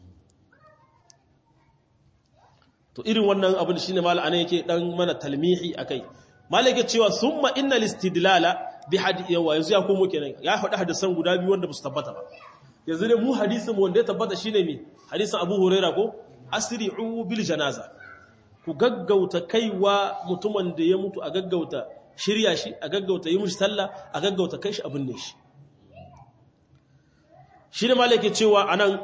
to irin wannan abin shine mallan anan yake dan mana talmihi akai mallan yake cewa summa innal istidlala bi hadith yawa yanzu ya komo kenan ya faɗi hadisan guda biyu wanda ba su tabbata ba yanzu dai mu hadisin mu wanda ya tabbata shine me hadisin Abu Huraira ko asri'u bil janaza ku gaggauta kaiwa mutumin da ya mutu a gaggauta shirya shi a gaggauta yi mushi sallah a gaggauta kai shi abin ne shi shi ne malaki cewa anan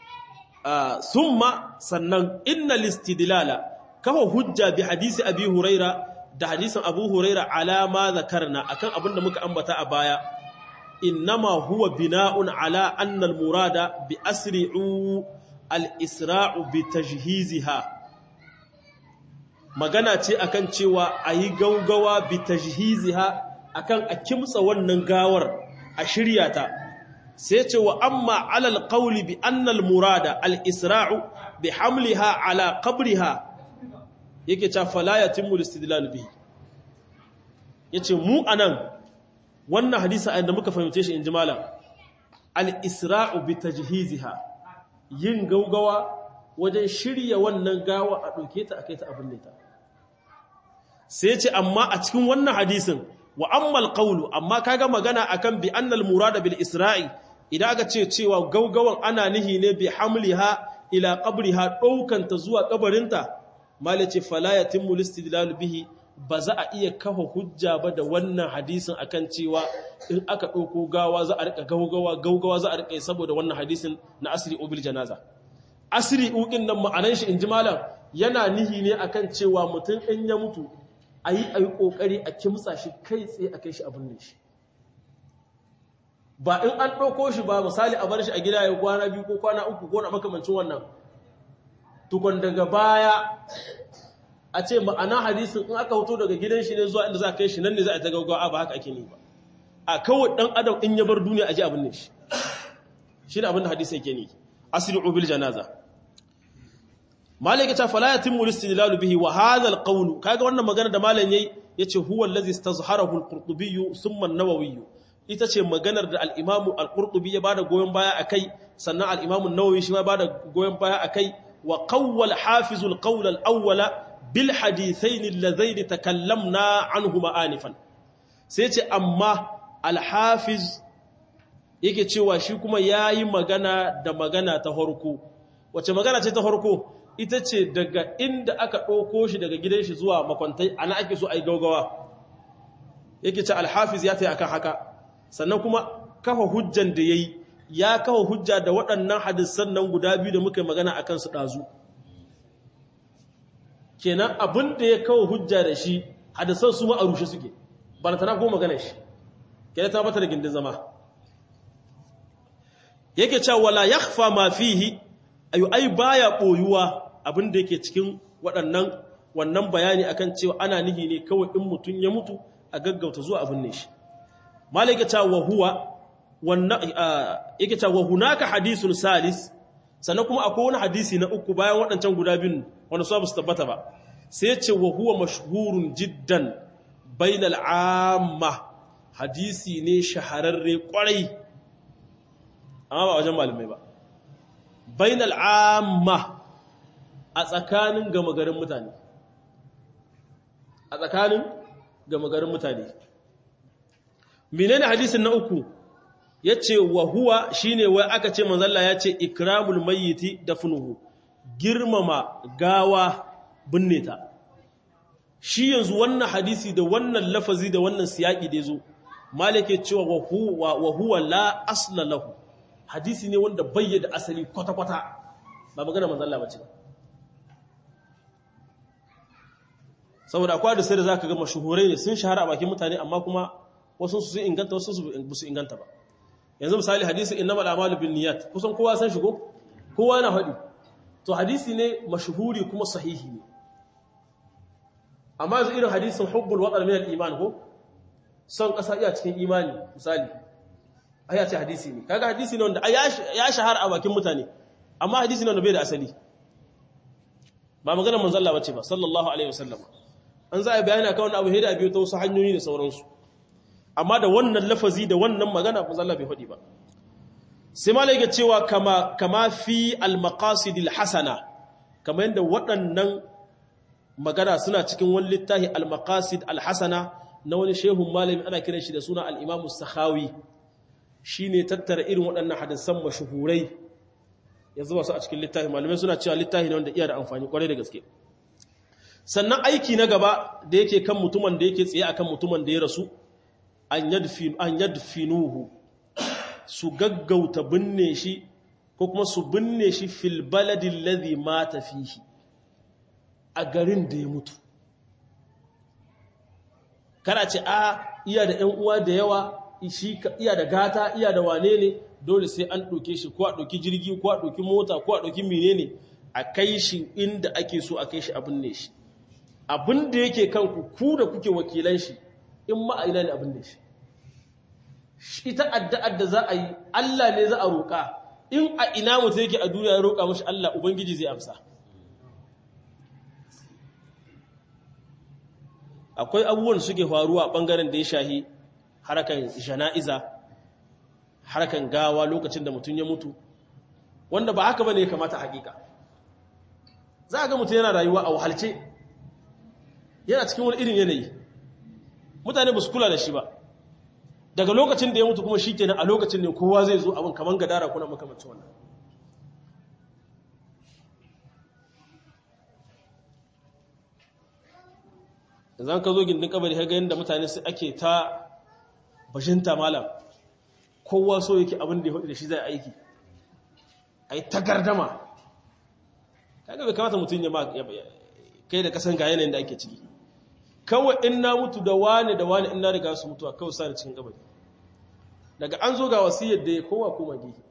summa sannan inna listidlala kafa hujja bi hadisi abi huraira da hadisin abu huraira ala ma zakarna akan abin da muka ambata a baya innama huwa bina'un ala anna al-murada bi asri'u al-isra'u bi tajhiziha magana ce akan cewa a yi gaugawa bi tajhiziha akan a kimtsa wannan gawar a shirya ta sai ce wa amma alal qawli bi annal murada al isra'u bi hamliha ala qabriha yake ta fala yatimmu istidlal bihi yace mu anan wannan hadisi da muka fahimce shi inji malam al isra'u bi tajhiziha yin gaugawa wajen shirya wannan gawa a ɗauke ta a kai ta abin ta sai ce amma a cikin wannan hadisin wa ammal qawlu amma kaga magana akan bi annal murada bil isra'i idan aka ce cewa gaugawan ana nihi ne bi hamliha ila qabriha daukan ta zuwa kabarinta malace fala yatimmu listidlal bihi ba za a iya kafa hujja ba da wannan hadisin akan cewa in aka ɗauko gawa za a rika gaugawa gaugawa za a rika saboda wannan hadisin na asiri ubil janaza asiri ukin nan ma'anan shi in ji malam yana nihi ne akan cewa mutum in ya mutu a yi a yi ƙoƙari a kimtsa shi kai tsaye a kai shi abin ne shi ba in an ɗauko shi ba misali a bar shi a gida ya kwana biyu ko kwana uku ko na makamancin wannan tukun daga baya a ce ma'ana hadisin in aka hoto daga gidan shi ne zuwa inda za a kai shi nan ne za a ta gaugawa ba haka ake ne ba a kawai ɗan adam in ya bar duniya a ji abin ne shi shi ne abin da hadisi yake ne asiri ubil janaza malaka ta fala yatimmu istidlalu bihi wa hadha alqawl kaga wannan magana da malam yayi yace huwa allazi istazharahu alqurtubi thumma an-nawawi ita ce maganar da al-imam al-qurtubi ya bada goyen baya akai sannan al-imam an-nawawi shi ma bada goyen baya akai wa qawwal hafiz al-qawl al-awwala bil hadithain alladhain takallamna anhuma anifan sai ce amma al-hafiz yake cewa shi kuma yayi magana da magana ta farko wace magana ce ta farko ita ce daga inda aka ɗauko shi daga gidan shi zuwa makwantai ana ake so a yi gaugawa yake ce alhafiz ya taya akan haka sannan kuma kafa hujjan da ya yi ya kafa hujja da waɗannan hadisan nan guda biyu da muka yi magana a kansu ɗazu kenan abin da ya kawo hujja da shi hadisan su ma a rushe suke ba na tana ko magana shi kenan ta bata da gindin zama yake cewa wala yakhfa ma fihi ayu ai baya boyuwa abin da yake cikin waɗannan wannan bayani akan cewa ana nihi ne kawai in mutum ya mutu a gaggauta zuwa abin ne shi malaka ta wa huwa wannan yake ta wa hunaka hadisun salis sannan kuma akwai wani hadisi na uku bayan waɗancan guda biyun wanda su ba su tabbata ba sai ce wa huwa mashhurun jiddan bainal amma hadisi ne shahararre kwarai amma ba wajen malamai ba bainal amma a tsakanin gama garin mutane a tsakanin gama garin mutane menene hadisin na uku yace wa huwa shine wai aka ce manzalla yace ikramul mayyiti dafnuhu girmama gawa binne ta shi yanzu wannan hadisi da wannan lafazi da wannan siyaki da yazo malike cewa wa huwa wa huwa la asla lahu hadisi ne wanda bayyana asali kwata-kwata ba magana manzalla bace saboda akwai da sai da zaka ga mashuhurai ne sun shahara a bakin mutane amma kuma wasu su sun inganta wasu su su inganta ba yanzu misali hadisi innamal a'malu binniyat kusan kowa san shigo kowa yana faɗi to hadisi ne mashuhuri kuma sahihi ne amma yanzu irin hadisin hubbul waqar min al-iman ko son kasa iya cikin imani misali aya ce hadisi ne kaga hadisi ne wanda ya shahara a bakin mutane amma hadisi ne wanda bai da asali ba maganar manzon Allah bace ba sallallahu alaihi wasallam an za a bayani akan wannan abu hida biyu ta wasu hanyoyi da sauransu amma da wannan lafazi da wannan magana manzon Allah bai faɗi ba sai malai ga cewa kama kama fi al-maqasid al-hasana kamar yadda waɗannan magana suna cikin wani littafi al-maqasid al-hasana na wani shehun malami ana kiran shi da suna al-imam as-sakhawi shine tattara irin waɗannan hadisan mashuhurai ya zuba su a cikin littafi malamai suna cewa littafi ne wanda iya da amfani kwarai da gaske sannan aiki na gaba da yake kan mutumin da yake tsaye akan mutumin da ya rasu an yadfinuhu su gaggauta binne shi ko kuma su binne shi fil baladin ladhi mata fihi a garin da ya mutu kana ce a iya da ƴan uwa da yawa shi iya da gata iya da wane ne dole sai an ɗauke shi ko a ɗauki jirgi ko a ɗauki mota ko a ɗauki menene a kai shi inda ake so a kai shi abin ne shi abin da yake kanku ku da kuke wakilan shi in ma'aina ne abin ne shi ita addu'ar da za a yi Allah ne za a roƙa in a ina mutum yake a duniya ya roƙa mashi Allah ubangiji zai amsa akwai abubuwan suke faruwa a ɓangaren da ya shahi harkan jana'iza harkan gawa lokacin da mutum ya mutu wanda ba haka bane ya kamata hakika za a ga mutum yana rayuwa a wahalce yana cikin wani irin yanayi mutane ba su kula da shi ba daga lokacin da ya mutu kuma shi kenan a lokacin ne kowa zai zo abin kamar gadara kuna makamacin wannan zan ka zo gindin kabari ga yadda mutane su ake ta bashinta malam kowa so yake abin da ya hudu da shi zai aiki a yi ta gardama kaga bai kamata mutum ya kai da kasan ga yanayin da ake ciki kawai in na mutu da wane da wane in na riga su mutuwa kawai sa da cikin kabari daga an zo ga wasiyar da ya kowa koma gefe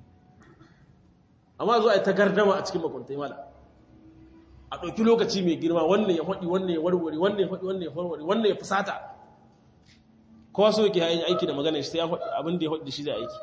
amma zo a yi ta gardama a cikin makwantai mala a ɗauki lokaci mai girma wannan ya faɗi wannan ya warware wannan ya faɗi wannan ya warware wannan ya fusata kowa so yake yin aiki da magana shi sai abin da ya faɗi da shi zai aiki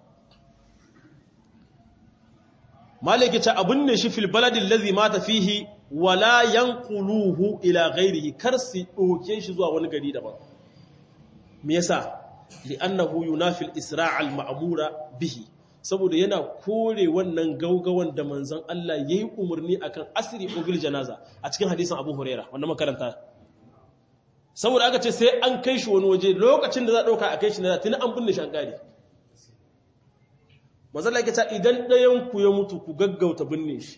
malaki ta abin ne shi fil baladin lazi mata fihi wala yanquluhu ila ghairihi kar su ɗauke shi zuwa wani gari daban me yasa li'annahu yunafi al-isra' al-ma'mura bihi saboda yana kore wannan gaugawan da manzon Allah yayi umarni akan asri bil janaza a cikin hadisin Abu Huraira wanda makaranta saboda aka ce sai an kai shi wani waje lokacin da za a dauka a kai shi na tuni an binne shi an kare manzon Allah ya ce idan ɗayan ku ya mutu ku gaggauta binne shi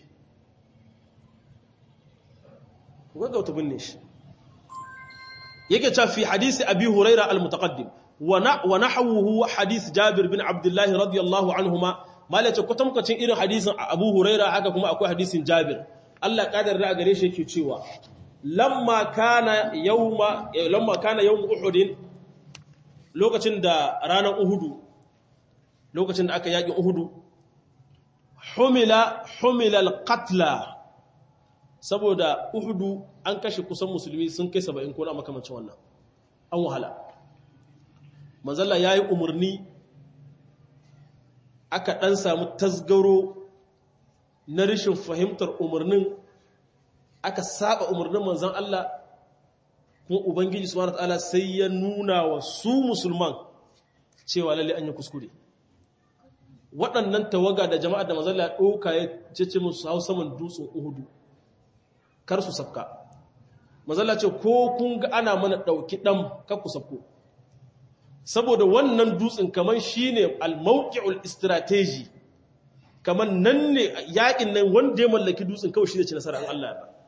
ku gaggauta binne shi yake cewa fi hadisi Abi Huraira al-mutaqaddim ونحوه حديث جابر بن عبد الله رضي الله عنهما ما لا تكتم كتين irin hadisin Abu Huraira haka kuma akwai hadisin Jabir Allah kadar da gare shi yake cewa lamma kana yawma lamma kana yawm Uhud lokacin da ranar Uhud lokacin da aka yaki Uhud humila humila alqatla saboda Uhud an kashe kusan musulmi sun kai 70 ko na makamancin wannan an wahala manzalla ya yi umarni aka ɗan samu tasgaro na rashin fahimtar umarnin aka saba umarnin manzan Allah kuma Ubangiji subhanahu ta'ala sai ya nuna wa su musulman cewa lalle an yi kuskure waɗannan tawaga da jama'a da manzalla ya ɗauka ya cece musu hau saman dutsen uhudu kar su sabka manzalla ce ko kun ga ana mana ɗauki ɗan kakku sabko saboda wannan dutsen kamar shi ne al-mawqi'ul strategy kamar nan ne yakin nan wanda ya mallaki dutsen kawai shi ne ci nasara an Allah ya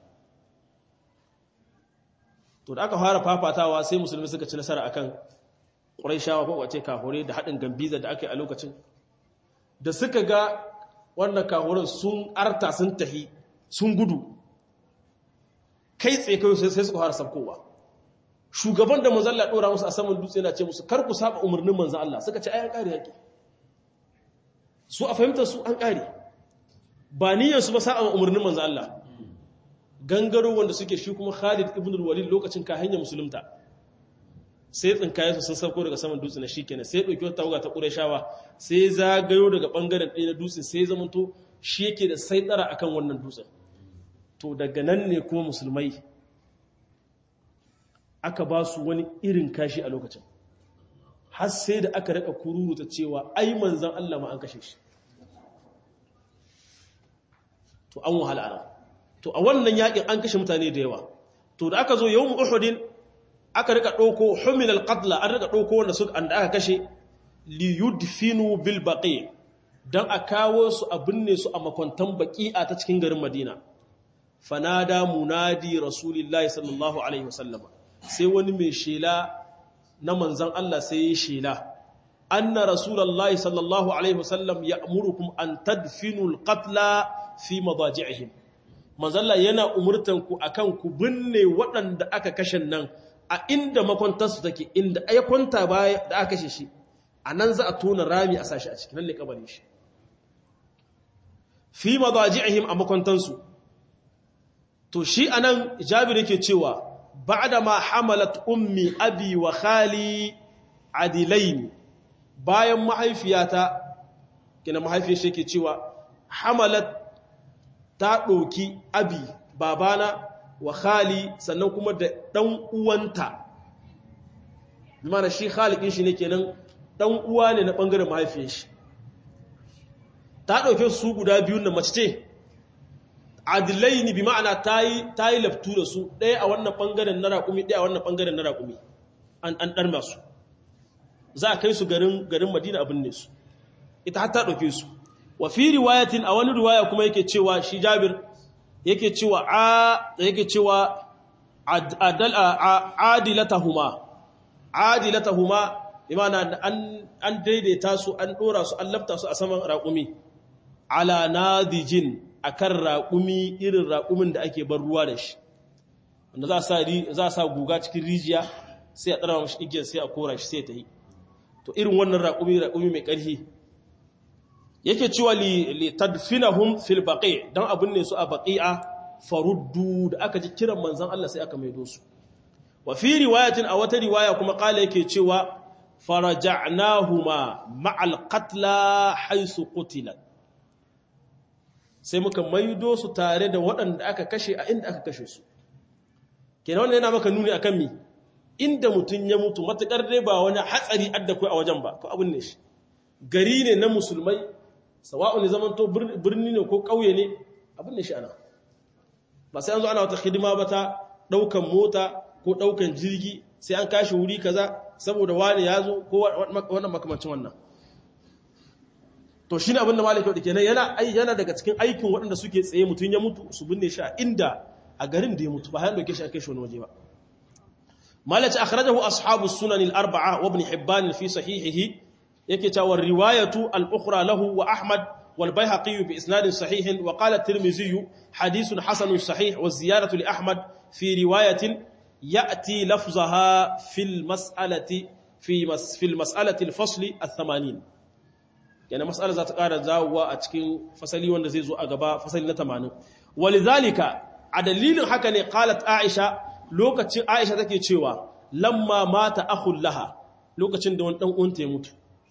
to da aka fara fafatawa sai musulmi suka ci nasara akan Qurayshawa ko wace kahure da hadin gambiza da aka yi a lokacin da suka ga wannan kahuran sun arta sun tahi sun gudu kai tsaye kai sai suka fara sabkowa shugaban da manzon Allah dora musu a saman dutse yana ce musu kar ku saba umarnin manzon Allah suka ce ai an kare yaki su a fahimtar su an kare ba niyyar su ba saba umarnin manzon Allah gangaro wanda suke shi kuma Khalid ibn al-Walid lokacin ka hanya musulunta sai tsinkaye su sun sauko daga saman dutse na shikenan sai dauki wata tawaga ta Qurayshawa sai zagayo daga bangaren ɗaya na dutsen sai zamanto shi yake da saitsara akan wannan dutsen to daga nan ne kuma musulmai aka ba su wani irin kashi a lokacin har sai da aka raka kururuta cewa ai manzan Allah ma an kashe shi to an wahala ana to a wannan yakin an kashe mutane da yawa to da aka zo yawm uhudin aka rika dauko humil alqatla an rika dauko wanda su an aka kashe li yudfinu bil baqi dan a kawo su a binne su a makwantan baqi'a ta cikin garin Madina fanada munadi rasulillahi sallallahu alaihi wasallama sai wani mai shela na manzan Allah sai ya shela anna rasulullahi sallallahu alaihi wasallam ya'murukum an tadfinu alqatla fi madaji'ihim manzan Allah yana umurtan ku akan ku binne waɗanda aka kashe nan a inda makwantarsu take inda ya kwanta baya da aka kashe shi anan za a tona rami a sashi a cikin nan ne kabarin shi fi madaji'ihim a makwantansu to shi anan Jabir yake cewa بعدما حملت أمي أبي وخالي عدلين bayan mahaifiyata kina mahaifiyar shi ke cewa hamalat ta ɗauki abi babana wa khali sannan kuma da ɗan uwanta mana shi khalikin shi ne kenan ɗan uwa ne na ɓangaren mahaifiyar shi ta ɗauke su guda biyun da mace ce adilaini bi ma'ana ta yi laftu da su ɗaya a wannan ɓangaren na raƙumi ɗaya a wannan ɓangaren na raƙumi an ɗan masu za a kai su garin madina abin ne su ita har ta ɗauke su wa fi riwayatin a wani riwaya kuma yake cewa shi jabir yake cewa a yake cewa adilatahuma adilatahuma imana an daidaita su an dora su an lafta su a saman raƙumi ala nadijin akan raƙumi irin raƙumin da ake bar ruwa da shi wanda za a sa guga cikin rijiya sai a ɗara mashi igiyar sai a kora shi sai ta yi to irin wannan raƙumi raƙumi mai ƙarfi yake cewa li tadfinahum fil baqi dan abun ne su a baqi'a faruddu da aka ji kiran manzon Allah sai aka maido su wa fi riwayatin a wata riwaya kuma kala yake cewa faraja'nahuma ma'al qatla haythu qutilat sai muka maido su tare da waɗanda aka kashe a inda aka kashe su kenan wannan yana maka nuni akan mi inda mutun ya mutu matakar dai ba wani hatsari adda kai a wajen ba to abun ne shi gari ne na musulmai sawa'un zaman to birni ne ko ƙauye ne abun ne shi ana ba sai an zo ana wata hidima ba ta ɗaukan mota ko ɗaukan jirgi sai an kashi wuri kaza saboda wani ya zo ko wannan makamancin wannan to shi ne abinda malaka da kenan yana yana daga cikin aikin waɗanda suke tsaye mutum ya mutu su binne shi a inda a garin da ya mutu ba hayan doke shi a kai shi wani waje ba malaka akhrajahu ashabu sunan al-arba'a wa ibn hibban fi sahihihi yake cewa riwayatu al-ukhra lahu wa ahmad wal bayhaqi bi isnad sahih wa qala at-tirmidhi hadithun hasan sahih wa ziyaratu li ahmad fi riwayatin يأتي لفظها في المسألة في مس في المسألة الفصل الثمانين يعني مسألة ذات قارة زاوة أتكين فصلي وان زي زو أغبا فصلي نتمانين ولذلك عدليل حكا قالت عائشة لوكا عائشة تكي تشيوا لما مات أخ لها لوكا تشندون أنت يموت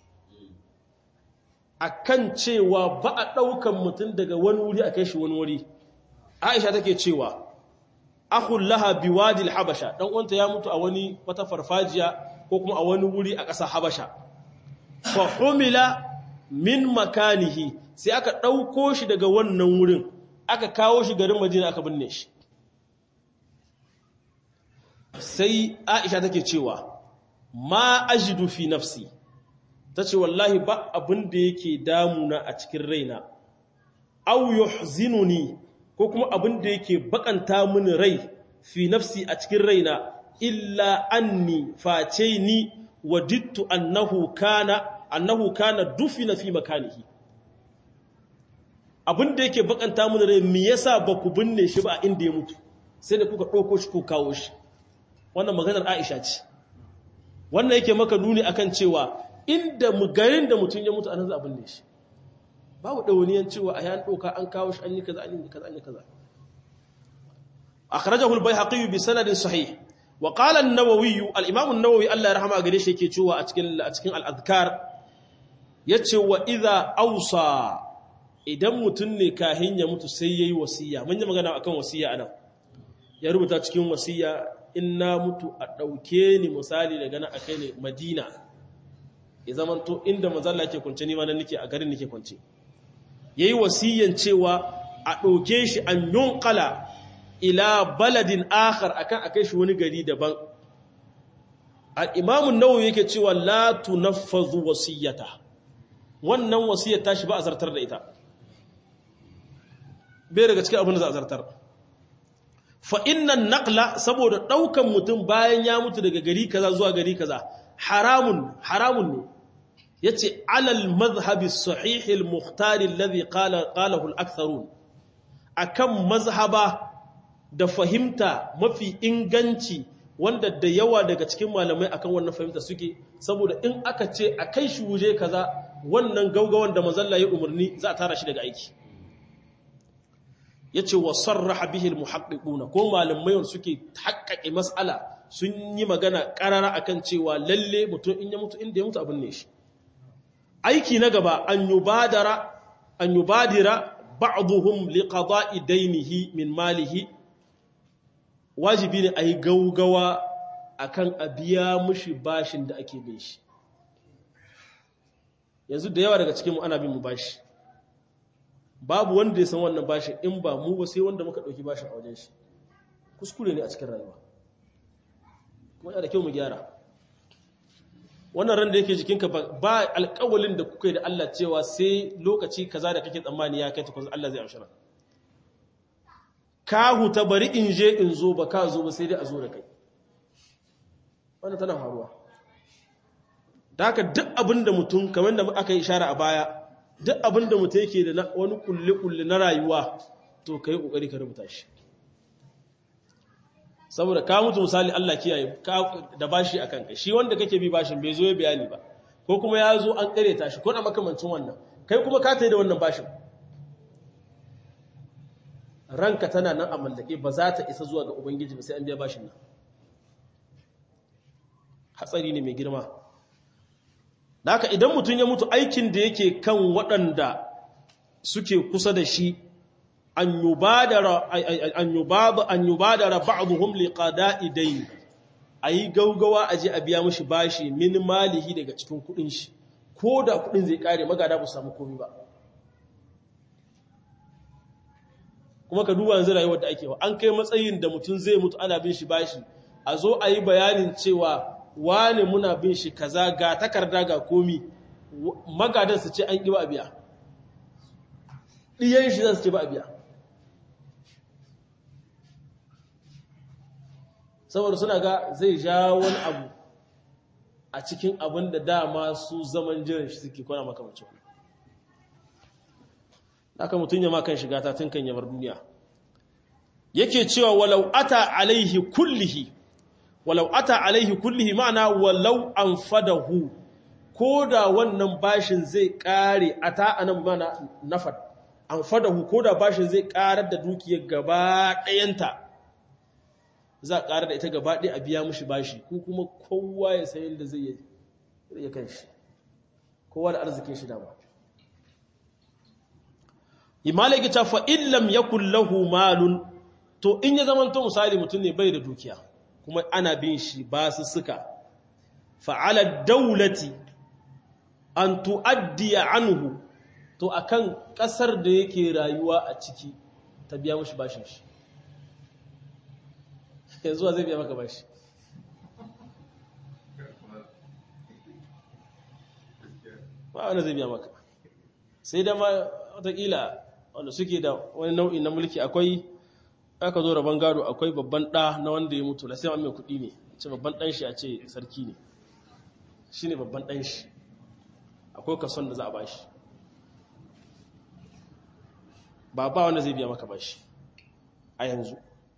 akan cewa ba a ɗaukan mutum daga wani wuri a kai shi wani wuri aisha take cewa akhul laha biwadi habasha dan uwanta ya mutu a wani wata farfajiya ko kuma a wani wuri a ƙasa habasha fa humila min makanihi sai aka dauko shi daga wannan wurin aka kawo shi garin Madina aka binne shi sai Aisha take cewa ma ajidu fi nafsi tace wallahi ba abin da yake damuna a cikin raina aw yuhzinuni ko kuma abin da yake bakanta mini rai fi nafsi a cikin raina illa anni face ni wadittu annahu kana annahu kana dufina fi makanihi abin da yake bakanta mini rai me yasa ba ku binne shi ba inda ya mutu sai da kuka ɗauko shi ko kawo shi wannan maganar Aisha ce wannan yake maka nuni akan cewa inda mu garin da mutum ya mutu anan za a binne shi babu ɗauniyan cewa a yan ɗauka an kawo shi an yi kaza an yi kaza an yi kaza akhrajahu al-bayhaqi bi sanadin sahih wa qala an-nawawi al-imam an-nawawi Allah ya rahama gare shi yake cewa a cikin a cikin al-adhkar yace wa idha awsa idan mutun ne kahin ya mutu sai yayi wasiya mun yi magana akan wasiya anan ya rubuta cikin wasiya inna mutu a dauke ni misali daga nan akai ne Madina ya zamanto inda manzalla yake kwance ni ma nan nake a garin nake kwance yayi wasiyan cewa a ɗauke shi an yunqala ila baladin akhar akan akai shi wani gari daban al-imam an-nawawi yake cewa la tunaffazu wasiyata wannan wasiyar tashi ba a zartar da ita bai daga cikin abin da za a zartar fa innan naqla saboda daukan mutum bayan ya mutu daga gari kaza zuwa gari kaza haramun haramun ne yace alal madhhabi sahih al-mukhtar alladhi qala qalahu al-aktharun akan mazhaba da fahimta mafi inganci wanda da yawa daga cikin malamai akan wannan fahimta suke saboda in aka ce a kai shi wuje kaza wannan gaugawan da manzalla ya umarni za a tara shi daga aiki yace wa sarraha bihi al-muhaqqiquna ko malamai wanda suke haƙƙaƙe mas'ala sun yi magana ƙarara akan cewa lalle mutum in ya mutu inda ya mutu abin ne shi aiki na gaba an yubadara an yubadira ba'dhum liqada'i daynihi min malihi wajibi ne ayi gaugawa akan a biya mushi bashin da ake bin shi yanzu da yawa daga cikin mu ana bin mu bashi babu wanda ya san wannan bashin in ba mu ba sai wanda muka dauki bashin a wajen shi kuskure ne a cikin rayuwa kuma yana da kyau mu gyara wannan ran da yake jikinka ba alƙawalin da kuka yi da Allah cewa sai lokaci kaza da kake tsammani ya kai ta Allah zai amshara ka huta bari in je in zo ba ka zo ba sai dai a zo da kai wannan tana faruwa da haka duk abin da mutum kamar da aka yi ishara a baya duk abin da mutum yake da wani kulle-kulle na rayuwa to ka yi ƙoƙari ka rubuta shi saboda ka mutu misali Allah kiyaye da bashi a kanka shi wanda kake bi bashin bai zo ya bayani ba ko kuma ya zo an ƙare shi ko na makamancin wannan kai kuma ka tai da wannan bashin ranka tana nan a mallake ba za ta isa zuwa ga ubangiji ba sai an biya bashin nan hatsari ne mai girma da haka idan mutum ya mutu aikin da yake kan waɗanda suke kusa da shi an yubadara ba'duhum liqada'i dayn ayi gaugawa aje a biya mishi bashi min malihi daga cikin kudin shi ko da kudin zai kare magada ba samu komai ba kuma ka duba yanzu rayuwar da ake wa an kai matsayin da mutum zai mutu ana bin shi bashi a zo a yi bayanin cewa wane muna bin shi kaza ga takarda ga komi magadan su ce an ƙi ba a biya ɗiyan shi za su ce ba a biya saboda suna ga zai ja wani abu a cikin abin da dama su zaman jiran shi suke kwana makamacin aka mutum ya makan shiga ta tun kan yabar duniya yake cewa walau ata alaihi kullihi walau ata alaihi kullihi ma'ana walau an fadahu ko da wannan bashin zai kare ata anan mana nafad an fadahu ko da bashin zai karar da dukiyar gaba ɗayanta za a karar da ita gaba ɗaya a biya mushi bashi ko kuma kowa ya sayin da zai yi kan shi kowa da arzikin shi dama imalaki ta fa illam yakul lahu malun to in ya zama to misali mutum ne bai da dukiya kuma ana bin shi ba su suka fa'ala daulati an tu'addiya anhu to akan kasar da yake rayuwa a ciki ta biya mushi bashin shi yanzu zai biya maka bashi ba wanda zai biya maka sai da ma watakila wanda suke da wani nau'in na mulki akwai aka zo rabon gado akwai babban ɗa na wanda ya mutu lasai mai kuɗi ne ce babban ɗan shi a ce sarki ne shi ne babban ɗan shi akwai kason da za a bashi ba ba wanda zai biya maka bashi a yanzu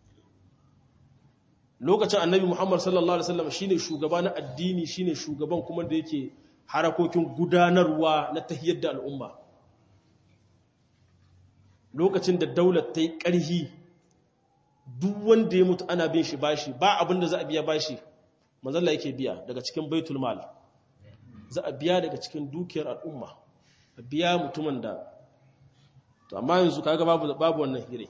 lokacin annabi muhammad sallallahu alaihi wasallam shine shugaba na addini shine shugaban kuma da yake harakokin gudanarwa na tahiyar da al'umma lokacin da daular ta yi ƙarhi duk wanda ya mutu ana bin shi bashi ba abin da za a biya bashi manzalla yake biya daga cikin baitul mal za a biya daga cikin dukiyar al'umma a biya mutumin da to amma yanzu kaga babu babu wannan hire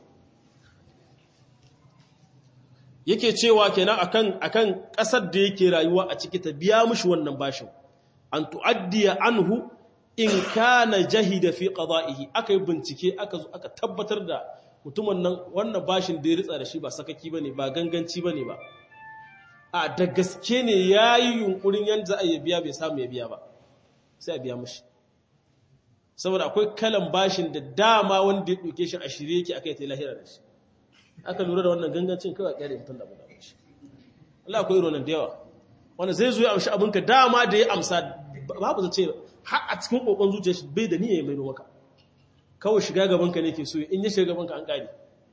yake cewa kenan akan akan kasar da yake rayuwa a ciki ta biya mishi wannan bashin an tu'addiya anhu in kana jahida fi qada'ihi aka yi bincike aka zo aka tabbatar da mutumin nan wannan bashin da ya ritsa da shi ba sakaki bane ba ganganci bane ba a da gaske ne yayi yunkurin yanda a biya bai samu ya biya ba sai a biya mishi saboda akwai kalan bashin da dama wanda ya dauke shi a shirye yake akai ta lahira da shi aka lura da wannan gangancin kawai kyale mutum da abin shi Allah akwai irin da yawa wanda zai zo ya amshi abinka dama da ya amsa babu zace har a cikin kokon zuciya shi bai da niyya ya maido maka kawai shiga gabanka ne ke so in ya shiga gabanka an kare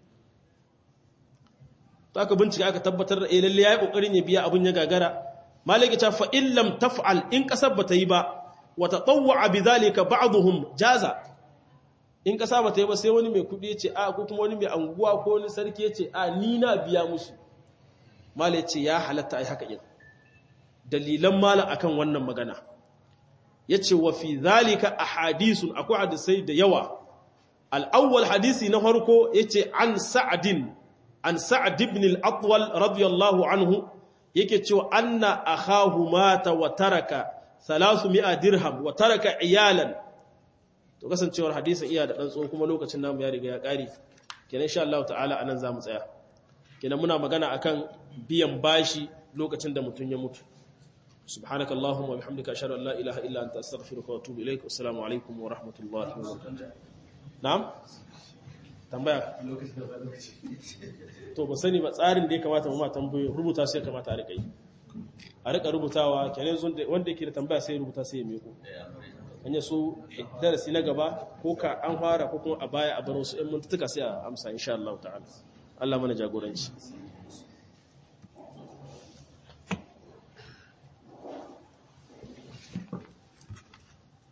to aka bincika aka tabbatar da eh lalle yayi kokarin ya biya abun ya gagara malaki ta fa in lam taf'al in kasar bata yi ba wa tatawwa bidhalika ba'dhum jaza in kasa bata yi ba sai wani mai kudi yace a ko kuma wani mai anguwa ko wani sarki yace a ni na biya mushi malai ce ya halatta ai haka yin dalilan malam akan wannan magana yace wa fi zalika ahadithun akwai hadisai da yawa al-awwal hadisi na farko yace an sa'din an sa'd ibn al-atwal radiyallahu anhu yake cewa anna akhahu mata wa taraka 300 dirham wa taraka iyalan to kasancewar hadisin iya da dan tso kuma lokacin namu ya riga ya kare kenan insha Allah ta'ala anan zamu tsaya kenan muna magana akan biyan bashi lokacin da mutun ya mutu سبحانك اللهم وبحمدك أشهد أن لا إله إلا أنت أستغفرك وأتوب إليك والسلام عليكم ورحمة الله وبركاته نعم tambaya to ba sani ba tsarin da ya kamata mu ma tambayoyi rubuta sai kamata a rika yi a rika rubutawa kenan wanda yake da tambaya sai rubuta sai ya miko hanyar su darasi na gaba ko ka an fara ko kuma a baya a bar wasu 'yan mintuka sai a amsa insha Allah ta'ala Allah mana jagoranci